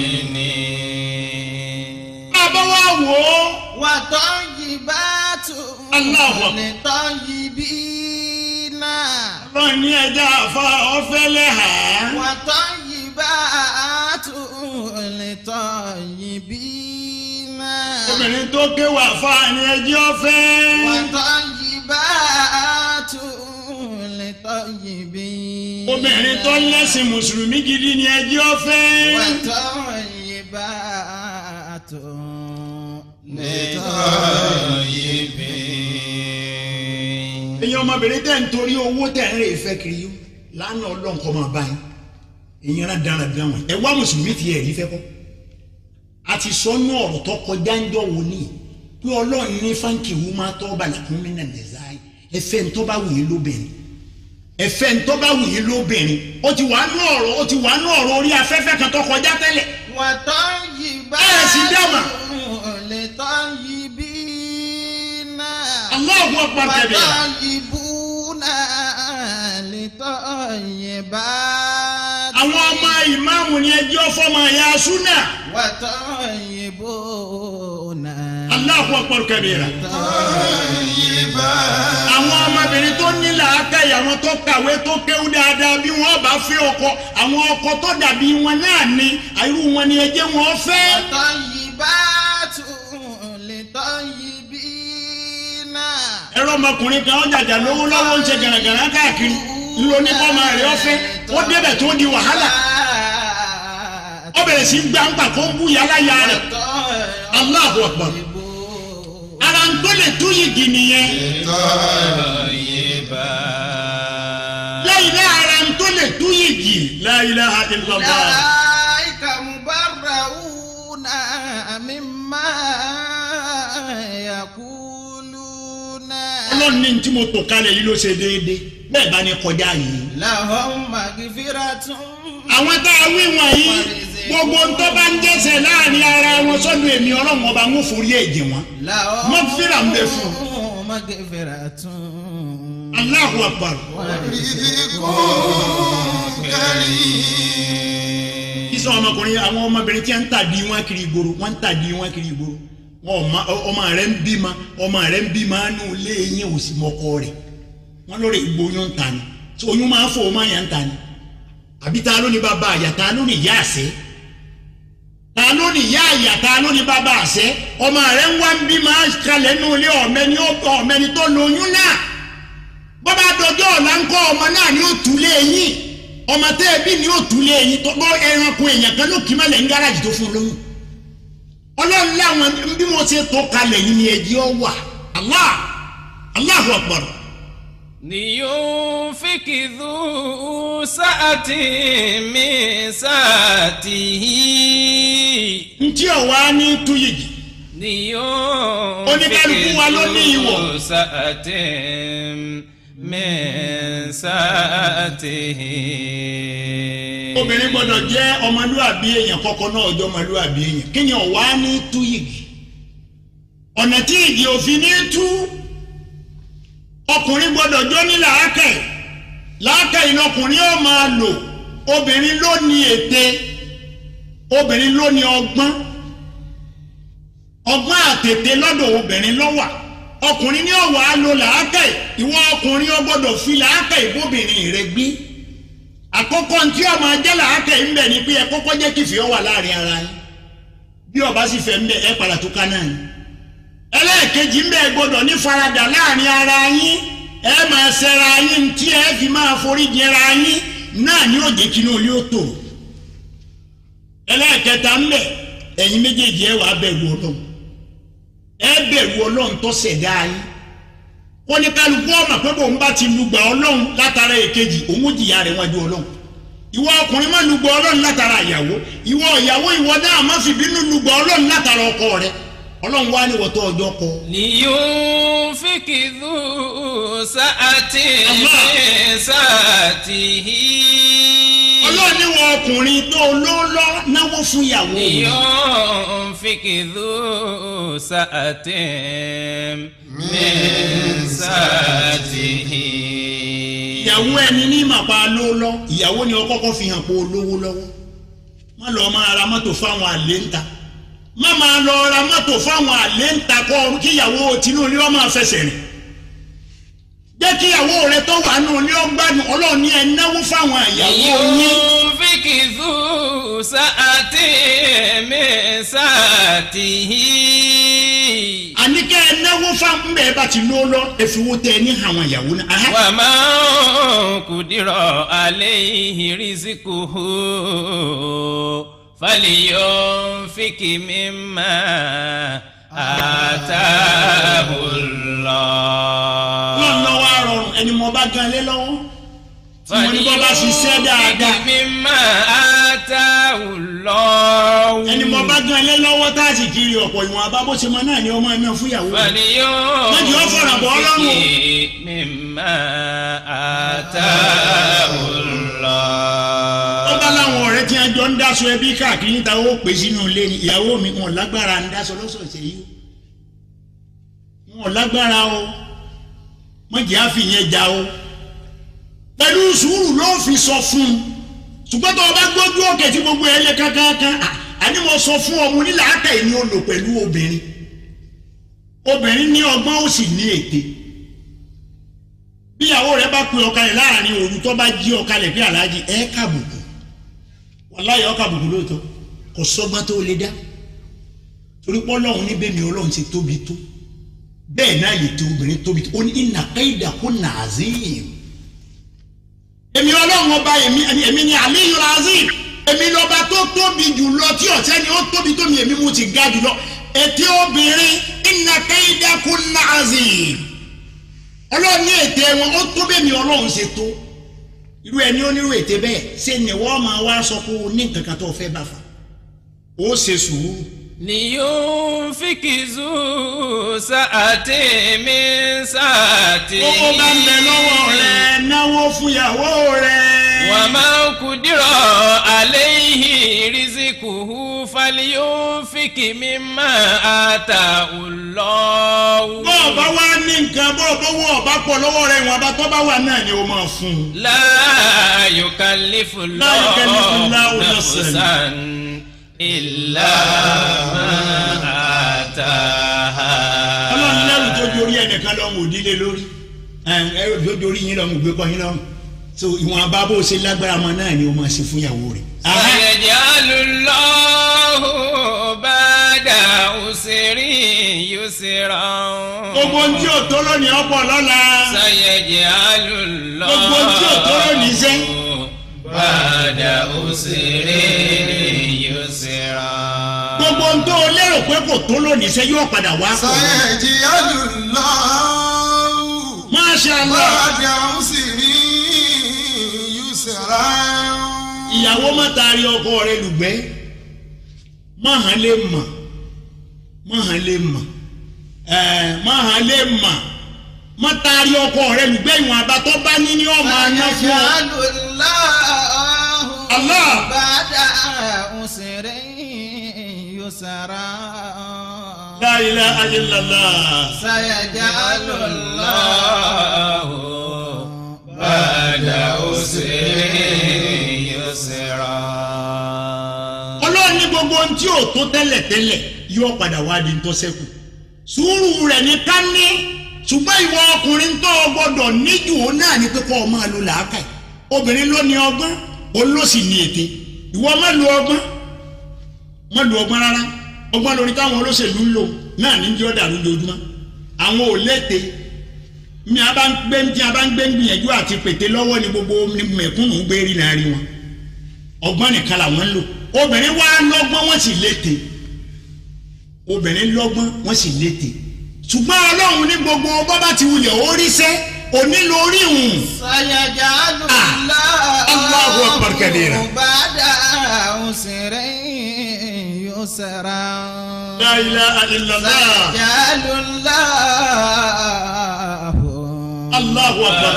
المؤمنين bàbá wa wò ó. وطيبات Allahu Akbar. للطيبين ọlọ́run ní ẹja àfa ọ̀fẹ́lẹ́ hà á. وطيبات للطيبين obìnrin tó ké wà fà ní ẹjẹ́ ọ̀fẹ́. وطيبات للطيبين obìnrin tó lẹ́sìn mùsùlùmí gidi ní ẹjẹ́ ọ̀fẹ́. وطيبات للطيبين èyàn ọmọbìnrin tẹ̀ ń torí owó tẹ̀ ń rè fẹ́ kiri yó lánàá ọlọ́nkọ́ máa bá yín èyàn rà dára dára wọn ẹ wá mùsùlùmí ti ẹ̀rí fẹ́ kọ́ a ti sọ nú ọ̀rọ̀ tó kọjá ń jọ wò ní pé ọlọ́run ní fáńkì wú máa tọ́ balẹ̀ fún mi náà nìza ẹfẹ́ ń tọ́ bá wù yín lóbìnrin ẹfẹ́ ń tọ́ bá wù yín lóbìnrin ó ti wà nú ọ̀rọ̀ ó ti wà nú ọ̀rọ̀ orí afẹ́fẹ́ kan tó kọjá tẹ́lẹ̀ وطيبات ẹ̀ sì dáàmà للطيبين Allahu akbar kabira. وطيبون للطيبات àwọn ọmọ ìmáàmù ni ẹjọ́ fọmọ ẹ̀yà súnà وطيبون Allahu akbar kabira. àwọn ọmọbìnrin tó ní làákàyè àwọn tó kàwé tó kéwú dáadáa bí wọn bá fẹ́ ọkọ àwọn ọkọ tó dàbí wọn náà ni àìrú wọn ni ẹjẹ wọn fẹ́. وطيبات للطيبين ẹ̀rọ ọmọkùnrin kan ọjàjà lówó lọ́wọ́ ń ṣe gàràgàrà káàkiri ńlọ ní kọ́mọ rẹ̀ ọ̀fẹ́ ó débẹ̀ tó di wàhálà ó bẹ̀rẹ̀ sí gbàǹgbà kó ń bú yàrá ya rẹ̀ Allahu akbar ara ń tó lè tú yìgì nìyẹn lẹ́yìn náà ara ń tó lè tú yìgì la ilaha illallah. أولئك مبرؤون مما يقولون ọlọ́run ní tí mo tò kalẹ̀ yìí ló ṣe déédéé bẹ́ẹ̀ bá ní kọjá yìí. لهم مغفرة àwọn tá a wí wọ̀nyí gbogbo ń tó bá ń jẹ́sẹ̀ èmi ọlọ́run ọba ń forí ẹ̀jẹ̀ wọn mọ́fìrà ń bẹ fún un mọ́gẹ́fẹ̀rẹ̀ tún. Allahu Akbar. sísọ ọmọkùnrin àwọn ọmọbìnrin tí wọ́n ń tàdí wọn kiri ìgboro wọ́n ń tàdí wọn kiri ìgboro wọn ọmọ ọmọ rẹ ń bímọ ọmọ rẹ ń bímọ nù lé yín òsì mọ́kọ rẹ̀ wọ́n lórí ìgbóyún ń ta ni tí oyún máa ń fò ó máa yàn ń ta ni àbí ta ló ní bàbá àyà ta ló ní ìyá àṣẹ ta ló ní ìyá àyà ta ló ní bàbá àṣẹ ọmọ rẹ ń wá ń bímọ kalẹ̀ nù lé ọ̀mẹ́ni ọ̀mẹ́ni tó lóyún náà bọ́bá dọjọ́ ọ̀la ń kọ́ ọmọ náà ni ó tú lé yín ọmọ tẹ́ ẹ bí ni ó tú lé yín tó bọ́ ẹranko èèyàn kan ló kì í má lẹ̀ ń gáràjì tó fún un lóyún ọlọ́run láwọn bí mo ṣe tó kalẹ̀ yìí ni ẹ̀jẹ̀ ọ wà Allah Allahu Akbar. لينفق ذو سعة من سعته ntí ọ̀wá ní túyìgì لينفق Oníkálukú wa ló ní ìwọ̀. ذو سعة من سعته obìnrin gbọ́dọ̀ jẹ́ ọmọlúwàbí èèyàn kọ́kọ́ náà ọjọ́ ọmọlúwàbí èèyàn kí ni ọ̀wá ní túyìgì ọ̀nà tí ìdí òfin ní tú ọkùnrin gbọ́dọ̀ jó ní làákàyè làákàyè lọkùnrin ó máa lò obìnrin ló ní ète obìnrin ló ní ọgbọ́n ọgbọ́n àtètè lọ́dọ̀ obìnrin ló wà ọkùnrin ní ọ̀wà á lo làákàyè ìwọ ọkùnrin ó gbọ́dọ̀ fi làákàyè bóbìnrin rẹ gbé àkọ́kọ́ tí ó máa jẹ́ làákàyè ń bẹ̀ ni pé ẹ kọ́kọ́ jẹ́ kìfì ọ wà láàrin ara yín bí ọba sì fẹ́ ń bẹ ẹ padà tó ká náà yín ẹlẹ́ẹ̀kejì ń bẹ gbọ́dọ̀ ní faradà láàrin ara yín ẹ máa ṣẹra yín tí ẹ fi máa forí jẹra yín náà ni ó jẹ́ kí inú ilé ó tòrò ẹlẹ́ẹ̀kẹta ń bẹ ẹ̀yin méjèèjì ẹ wàá bẹ̀rù ọlọ́run ẹ bẹ̀rù ọlọ́run tó ṣẹ̀dá yín wọ́n ní kálukú ọmọ pé bòun bá ti lùgbà ọlọ́run látara èkejì òun ó jìyà rẹ̀ wájú ọlọ́run ìwọ ọkùnrin má lùgbà ọlọ́run látara ìyàwó ìwọ ìyàwó ìwọ náà má fi bínú lùgbà ọlọ́run látara ọkọ rẹ̀ ọlọ́run wá ní wọ́tọ́ ọjọ́ kọ. لينفق ذو سعة من سعته ọlọ́run ní wọ ọkùnrin tó lọ́lọ́ náwó fún ìyàwó rẹ̀. لينفق ذو سعة من سعته ìyàwó ẹni ní màpá lọ́lọ́ ìyàwó ni ọkọ́kọ́ fi hàn pé olówó lọ́wọ́ má lọ máa ra mọ́tò fáwọn àlè ń ta má máa lọ ra mọ́tò fáwọn àlè ń ta kọ́ kíyàwó tinúlé ọ máa fẹsẹ̀ rìn jẹ́ kíyàwó rẹ tó wà nù ní ọgbàdùn ọlọ́run ní ẹ náwó fáwọn ìyàwó yín. لينفق ذو سعة من سعته àníkẹ́ ẹ náwó fáwọn bẹ́ẹ̀ bá ti lọ́ lọ ẹ̀fíwó tẹ ẹ ní àwọn ìyàwó náà. Aha. ومن قدر عليه رزقه فلينفق مما آتاه الله lọ́nà wa rọrùn ẹni mo bá gan lé lọ́wọ́ tí mo ní bọ́ bá ṣiṣẹ́ dáadáa فلينفق مما آتاه الله ẹni mo bá gan lé lọ́wọ́ tá a sì kiri ọ̀pọ̀ ìwọ̀n abábọ́sẹ̀ mọ́ náà ni ọmọ ẹ̀mí fúyàwó rẹ̀. Méjì ó fọ̀rọ̀ bọ́ ọlọ́run o. فلينفق مما آتاه الله ó bá láwọn ọ̀rẹ́ tí wọ́n jọ ń dáṣọ ẹbí káàkiri níta ó pè sínú ilé ni ìyàwó mi wọn lágbára ń dáṣọ lọ́sọ̀ọ̀sẹ̀ yìí o wọn lágbára o mọ̀jẹ̀ á fi yẹn já o pẹ̀lú sùúrù ló fi sọ fún un ṣùgbọ́n tó o bá gbójú òkè tí gbogbo ẹ lé kankan àní mo sọ fún ọmọ onílà ákà yìí ni o lò pẹ̀lú obìnrin obìnrin ní ọgbọ́n ó sì ní ète bíyàwó rẹ bá pe ọkalẹ̀ láàrin òru tó bá jí ọkalẹ̀ bí aláàjì ẹ kábùkù wàláyé ọ kábùkù lóòótọ́ kò sọ́gbọ́n tó lè dá torí pé ọlọ́run níbẹ̀ mi ọlọ́run ti tóbi tó bẹ́ẹ̀ náà lè tó obìnrin tóbi tó ó ní ìnà kéèdà kó nàázìm èmi ọlọ́run ọba èmi èmi ni aliyu razim èmi lọ́ba tó tóbi jù lọ tí ọ̀sẹ́ ni ó tóbi tó mi èmi mo ti ga jù lọ ètè obìnrin ìnà kéèdà kó nàázìm ọlọ́run ní ètè wọn ó tó bẹ́ẹ̀ mi ọlọ́run ṣe tó irú ẹni onírú ètè bẹ́ẹ̀ ṣe ni wọ́n máa wá sọ pé o ní nǹkan kan tó fẹ́ bá fa ó ṣe sùúrù. لينفق ذو سعة من سعته owó bá ń bẹ lọ́wọ́ rẹ náwó fún ìyàwó rẹ. ومن قدر عليه رزقه فلينفق مما آتاه الله bọ́ọ̀ bá wá ní nǹkan bọ́ọ̀ bá wọ́ ọ̀bá pọ̀ lọ́wọ́ rẹ̀ ìwọ̀n abá tó bá wà náà ni o máa fún un. لا يكلف لا يكلف الله الله نفسا نفسا إلا ما آتاها ọlọ́run lẹ́rù tó dorí ẹnìkan lọ́rùn òdílé lórí ẹrù tó dorí yín lọ́rùn ògbé kọ́ yín lọ́rùn so ìwọ̀n abá bó ṣe lágbára mọ́ náà ni o máa ṣe fún ìyàwó rẹ̀. سيجعل الله بعد عسر يسرا gbogbo ohun tí ò tó lónìí ọ̀pọ̀ lọ́la سيجعل الله gbogbo ohun tí ò tó lónìí sẹ́ بعد عسر يسرا gbogbo ohun tó lérò pé kò tó lónìí sẹ́ yóò padà wá pọ̀ lọ́la. sàyẹ̀jì alùláwù. Masha Allah. bàdà ń sì rí yusra. ìyàwó má taari ọkọ rẹ lùgbẹ́ má hàn lè mà má hàn lè mà ẹ má hàn lè mà má taari ọkọ rẹ lùgbẹ́ ìwọ̀n àbátọ́ bá ní ní ọmọ aná fún ọ. Allah. bàdà òsèré yusra. La ilaha illallah. سيجعل الله بعد عسر يسرا ọlọ́run ní gbogbo ohun tí ò tó tẹ́lẹ̀tẹ́lẹ̀ yóò padà wá di tó ṣẹ́kù sùúrù rẹ̀ ní ká ní ṣùgbọ́n ìwọ ọkùnrin tó o gbọ́dọ̀ níjù ó náà ní pé kó o máa lo làákàyè obìnrin ló ní ọgbọ́n òun ló sì ní ète ìwọ má lo ọgbọ́n má lo ọgbọ́n rárá ọgbọ́n lórí táwọn olóṣèlú ń lò náà ní jọ́ dàrú lójúmọ́ àwọn ò léte mi a bá ń gbé tí a bá ń gbé ń gbìyànjú àti pète lọ́wọ́ ni gbogbo mẹ̀kúnnù ń gbé rí láàrin wọn ọgbọ́n nìkan làwọn ń lò obìnrin wá lọ́gbọ́n wọ́n sì lété obìnrin lọ́gbọ́n wọ́n sì lété ṣùgbọ́n ọlọ́run ní gbogbo bọ́bá ti wulẹ̀ oríṣẹ́ onílò orí hùn. سيجعل Allahu akbar kabira. الله بعد عسر يسرا La ilaha illallah. سيجعل الله Allahu akbar.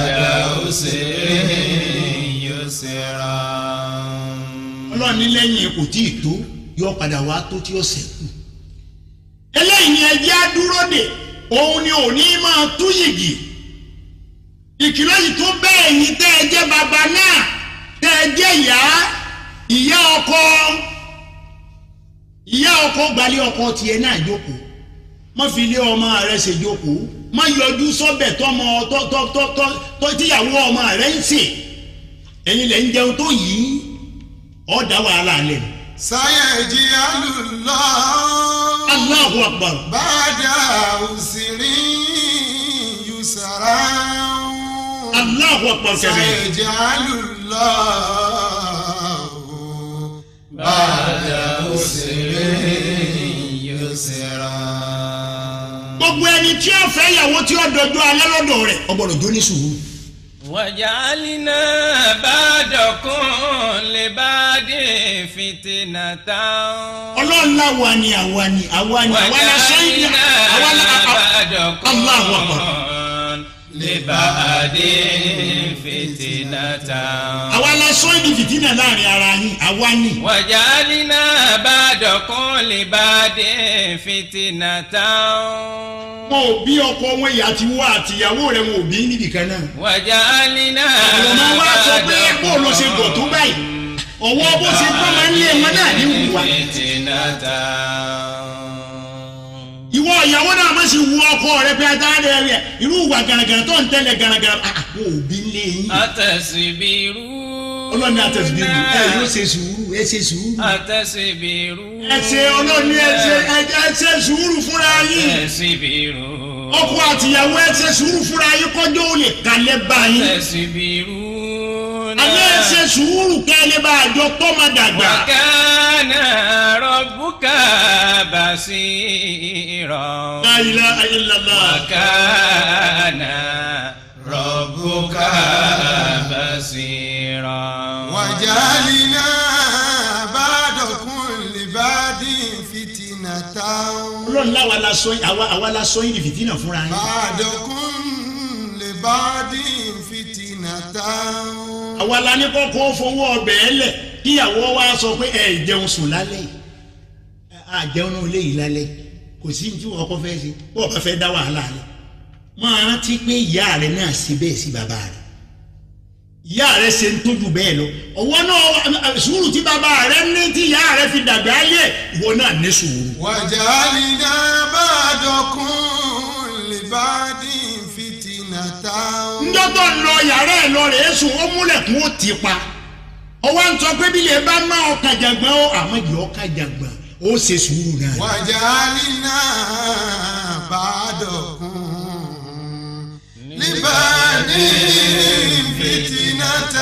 ọlọ́run ní lẹ́yìn kò tí ì tó yọ padà wá tó tí ó ṣẹ́kù. eléyìí ni ẹjẹ́ á dúró dè òun ni òní máa tú yìgì. ìkìlọ̀ yìí tó bẹ́ẹ̀ yín tẹ́ ẹ jẹ́ bàbá náà tẹ́ ẹ jẹ́ ìyá ìyá ọkọ ìyá ọkọ gbalẹ̀ ọkọ tiẹ̀ náà jókòó má fi ilé ọmọ rẹ ṣe jókòó má yọjú sọ́bẹ̀ tọmọ tọ́ tọ́ tọ́ tọ́ tọ́ tíyàwó ọmọ rẹ ń sè ẹ̀yin lẹ̀ ń jẹun tó yìí ọ̀ dá wàhálà lẹ̀. sàyẹ̀jì alùláwù. Allahu akbar. bàdà òsèré yusra. Allahu akbar kẹ̀mẹ́. sàyẹ̀jì alùláwù. bàdà òsèré yusra. gbogbo ẹni tí ó fẹ́ ìyàwó tí ó dọjọ́ alẹ́ lọ́dọ̀ rẹ̀ ọgbọ́dọ̀ jó ní sùúrù. وجعلنا بعدكم لبعد فتنة ọlọ́run láwa ni àwa ni àwa ni àwa la sọ yìí àwa la Allahu akbar. لبعد فتنة àwa la sọ yìí di fìtínà láàrin ara yín àwa ni. وجعلنا بعدكم لبعد فتنة wọn ò bí ọkọ wọn ìyá ti wá àtìyàwó rẹ wọn ò bí níbì kan náà. وجعلنا àwọn ọmọ wa sọ pé bó ló ṣe gọ̀ tó báyìí ọwọ́ bó ṣe gbọ́ máa ń lé wọn náà ní wùwà. ìwọ ìyàwó náà má sì wu ọkọ rẹ pé adáre rẹ irú ìwà gàràgàrà tó ń tẹ́lẹ̀ gàràgàrà àwọn òbí ń lé yín. أتصبروا ọlọ́ni àtẹ̀síbírù ẹ yóò ṣe sùúrù ẹ ṣe sùúrù. أتصبروا ẹ ṣe ọlọ́ni ẹ ṣe ẹ ṣe sùúrù fúnra yín. أتصبروا ọkọ àtìyàwó ẹ ṣe sùúrù fúnra yín kọjọ́ ò lè kalẹ̀ báyìí. أتصبرون àlẹ́ ẹ ṣe sùúrù kẹ́lẹ́ bá àjọ tó máa dàgbà. وكان ربك بصيرا La ilaha illallah. وكان ربك بصيرا wàjálìnà bàdàkùn lìbàdì fìtìnàtà. ọlọ́run láwa la sọ yín àwa àwa la sọ yín di fìtínà fúnra yín. bàdàkùn lìbàdì fìtìnàtà. àwa la ní kọ́kọ́ fowó ọbẹ̀ ẹ lẹ̀ kíyàwó wa sọ pé ẹ jẹun sùn lálẹ́ yìí a jẹun náà lé yìí lálẹ́ kò sí ní tí wọ́n kọ́ fẹ́ ṣe bó o bá fẹ́ dá wàhálà rẹ̀ máa rántí pé ìyá rẹ̀ náà ṣe bẹ́ẹ̀ sí bàbá rẹ̀ ìyá rẹ̀ ṣe ń tójú bẹ́ẹ̀ lọ ọwọ́ náà sùúrù tí bàbá rẹ̀ ní tí ìyá rẹ̀ fi dàgbà ayé ìwọ náà ní sùúrù. وجعلنا بعضكم لبعض فتنة njọ́ tó ń lọ yàrá ẹ̀ lọ rẹ̀ sùn ó múlẹ̀kùn ó ti pa ọwọ́ ń sọ pé bí lè bá má ọkà jàgbọ́n ó àmọ́ yìí ọkà jàgbọ́n ó ṣe sùúrù náà. وجعلنا بعضكم لبعض فتنة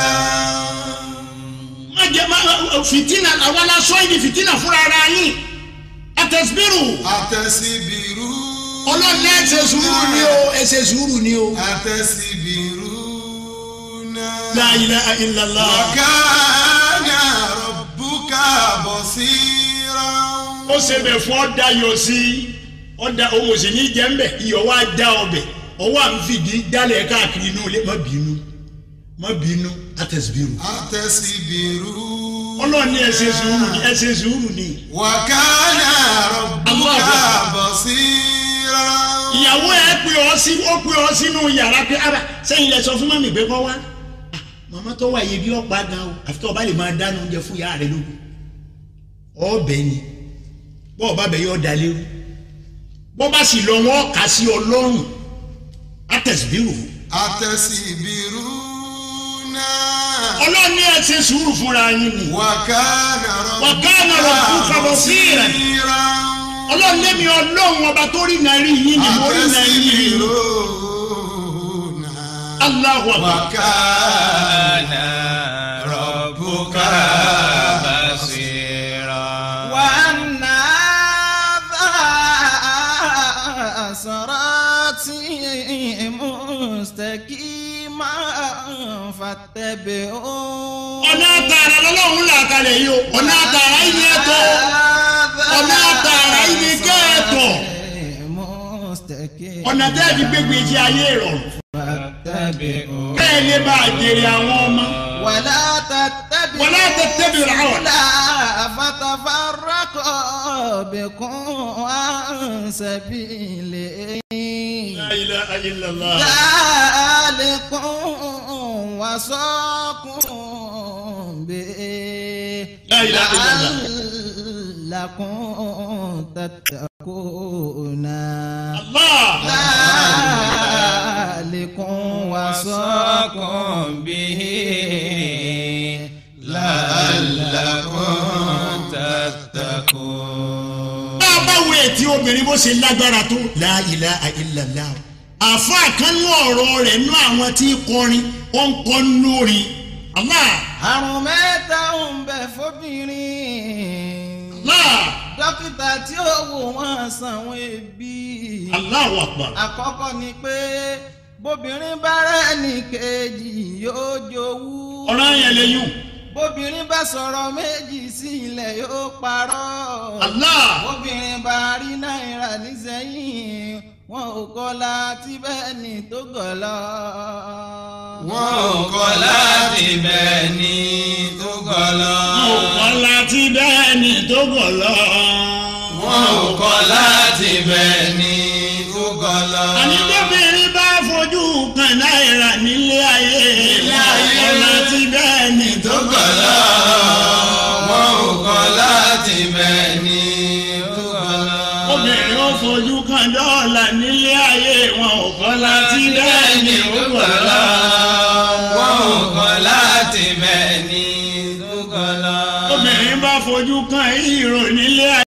má jẹ má fìtínà àwa la sọ yìí fìtínà fúnra ara yín àtẹ̀síbírù àtẹ̀síbírù ọlọ́run ẹ̀ ṣe sùúrù ni o ẹ̀ ṣe sùúrù ni o. àtẹ̀síbírù náà. la ilaha illallah. وكان ربك بصيرا ó ṣe bẹ̀ fún ọ̀dà yọ sí ọ̀dà òun sì ní jẹ́ mbẹ̀ iyọ̀ wá dá ọbẹ̀ ọwọ́ à ń fìdí dálẹ̀ káàkiri inú ilé má bínú má bínú àtẹ̀síbírù. àtẹ̀síbírù ọlọ́ọ̀ni ẹ ṣe sùúrù ni ẹ ṣe sùúrù ni. وكان ربك بصيرا ìyàwó ẹ pè ọ sí ó pè ọ sínú yàrá pé ara sẹ́yìn lẹ sọ fún mọ́mì pé kọ́ wá màmá tó wà yẹ bí ọ̀pá gan o àfi tó o bá lè máa dáná oúnjẹ fún ìyá rẹ lóko ọbẹ̀ ni bọ́ ọba bẹ̀ yọ dalé o bọ́ bá sì lọ wọ́n kà sí ọlọ́run àtẹ̀síbírù àtẹ̀síbírù náà. ọlọ́run ní ẹ ṣe sùúrù fúnra yín ni وكان وكان ربك بصيرا. بصيرا ọlọ́run lémi ọlọ́run ọba tó rí náà rí yín ni mo rí náà rí yín ni Allahu akbar. وكان ربك بصيرا وأن هذا صراطي مستقيما فاتبعوه ọ̀nà àtàrà lọ́lọ́run là kalẹ̀ yìí o ọ̀nà àtàrà yìí ni ẹ tọ́ ọ̀nà àtàrà yìí ni kẹ́ ẹ tọ̀ ọ̀nà tẹ́ ẹ fi gbégbé jí ayé rọrùn فاتبعوه kẹ́ ẹ lè bá a jèrè àwọn ọmọ. ولا تتبعوا ولا تتبعوا الهوى. السبل فتفرق بكم عن سبيله La ilaha illallah. ذلكم وصاكم به لا إله إلا الله. لعلكم تتقون Allah. ذلكم وصاكم به لعلكم تتقون bá a bá wo ètí obìnrin bó ṣe lágbára tó La ilaha illallah. àfa kan nú ọ̀rọ̀ rẹ̀ nú àwọn tí ń kọrin ó ń kọ́ lórí. Allah. àrùn mẹ́ta ń bẹ fóbìnrin. Allah. dókítà tí ó wò wọ́n sanwó ebi. Allahu akbar. àkọ́kọ́ ni pé bóbìnrin bá rẹ́ni kejì yóò jowú. ọ̀rọ̀ yẹn lè yùn. bóbìnrin bá sọ̀rọ̀ méjì sí ilẹ̀ yóò parọ́. Allah. bóbìnrin bá rí náírà nísẹ́yìn wọn ò kọ́ láti bẹ́ẹ̀ ni tó gọ̀ lọ. wọn ò kọ́ láti bẹ́ẹ̀ ni tó gọ̀ lọ. wọn ò kọ́ láti bẹ́ẹ̀ ni tó gọ̀ lọ. wọn ò kọ́ láti bẹ́ẹ̀ ni tó gọ̀ lọ. àní tóbìnrin bá fojú kan náírà nílé ayé kọ́ láti bẹ́ẹ̀ ni tó gọ̀ lọ. wọn ò kọ́ láti bẹ́ẹ̀ ni tó gọ̀ lọ. obìnrin ó fojú kan dọ́là nílé ayé wọn ò kọ́ láti bẹ́ẹ̀ ni tó gọ̀ lọ. wọn ò kọ́ láti bẹ́ẹ̀ ni tó gọ̀ lọ. obìnrin bá fojú kan ìrò nílé ayé.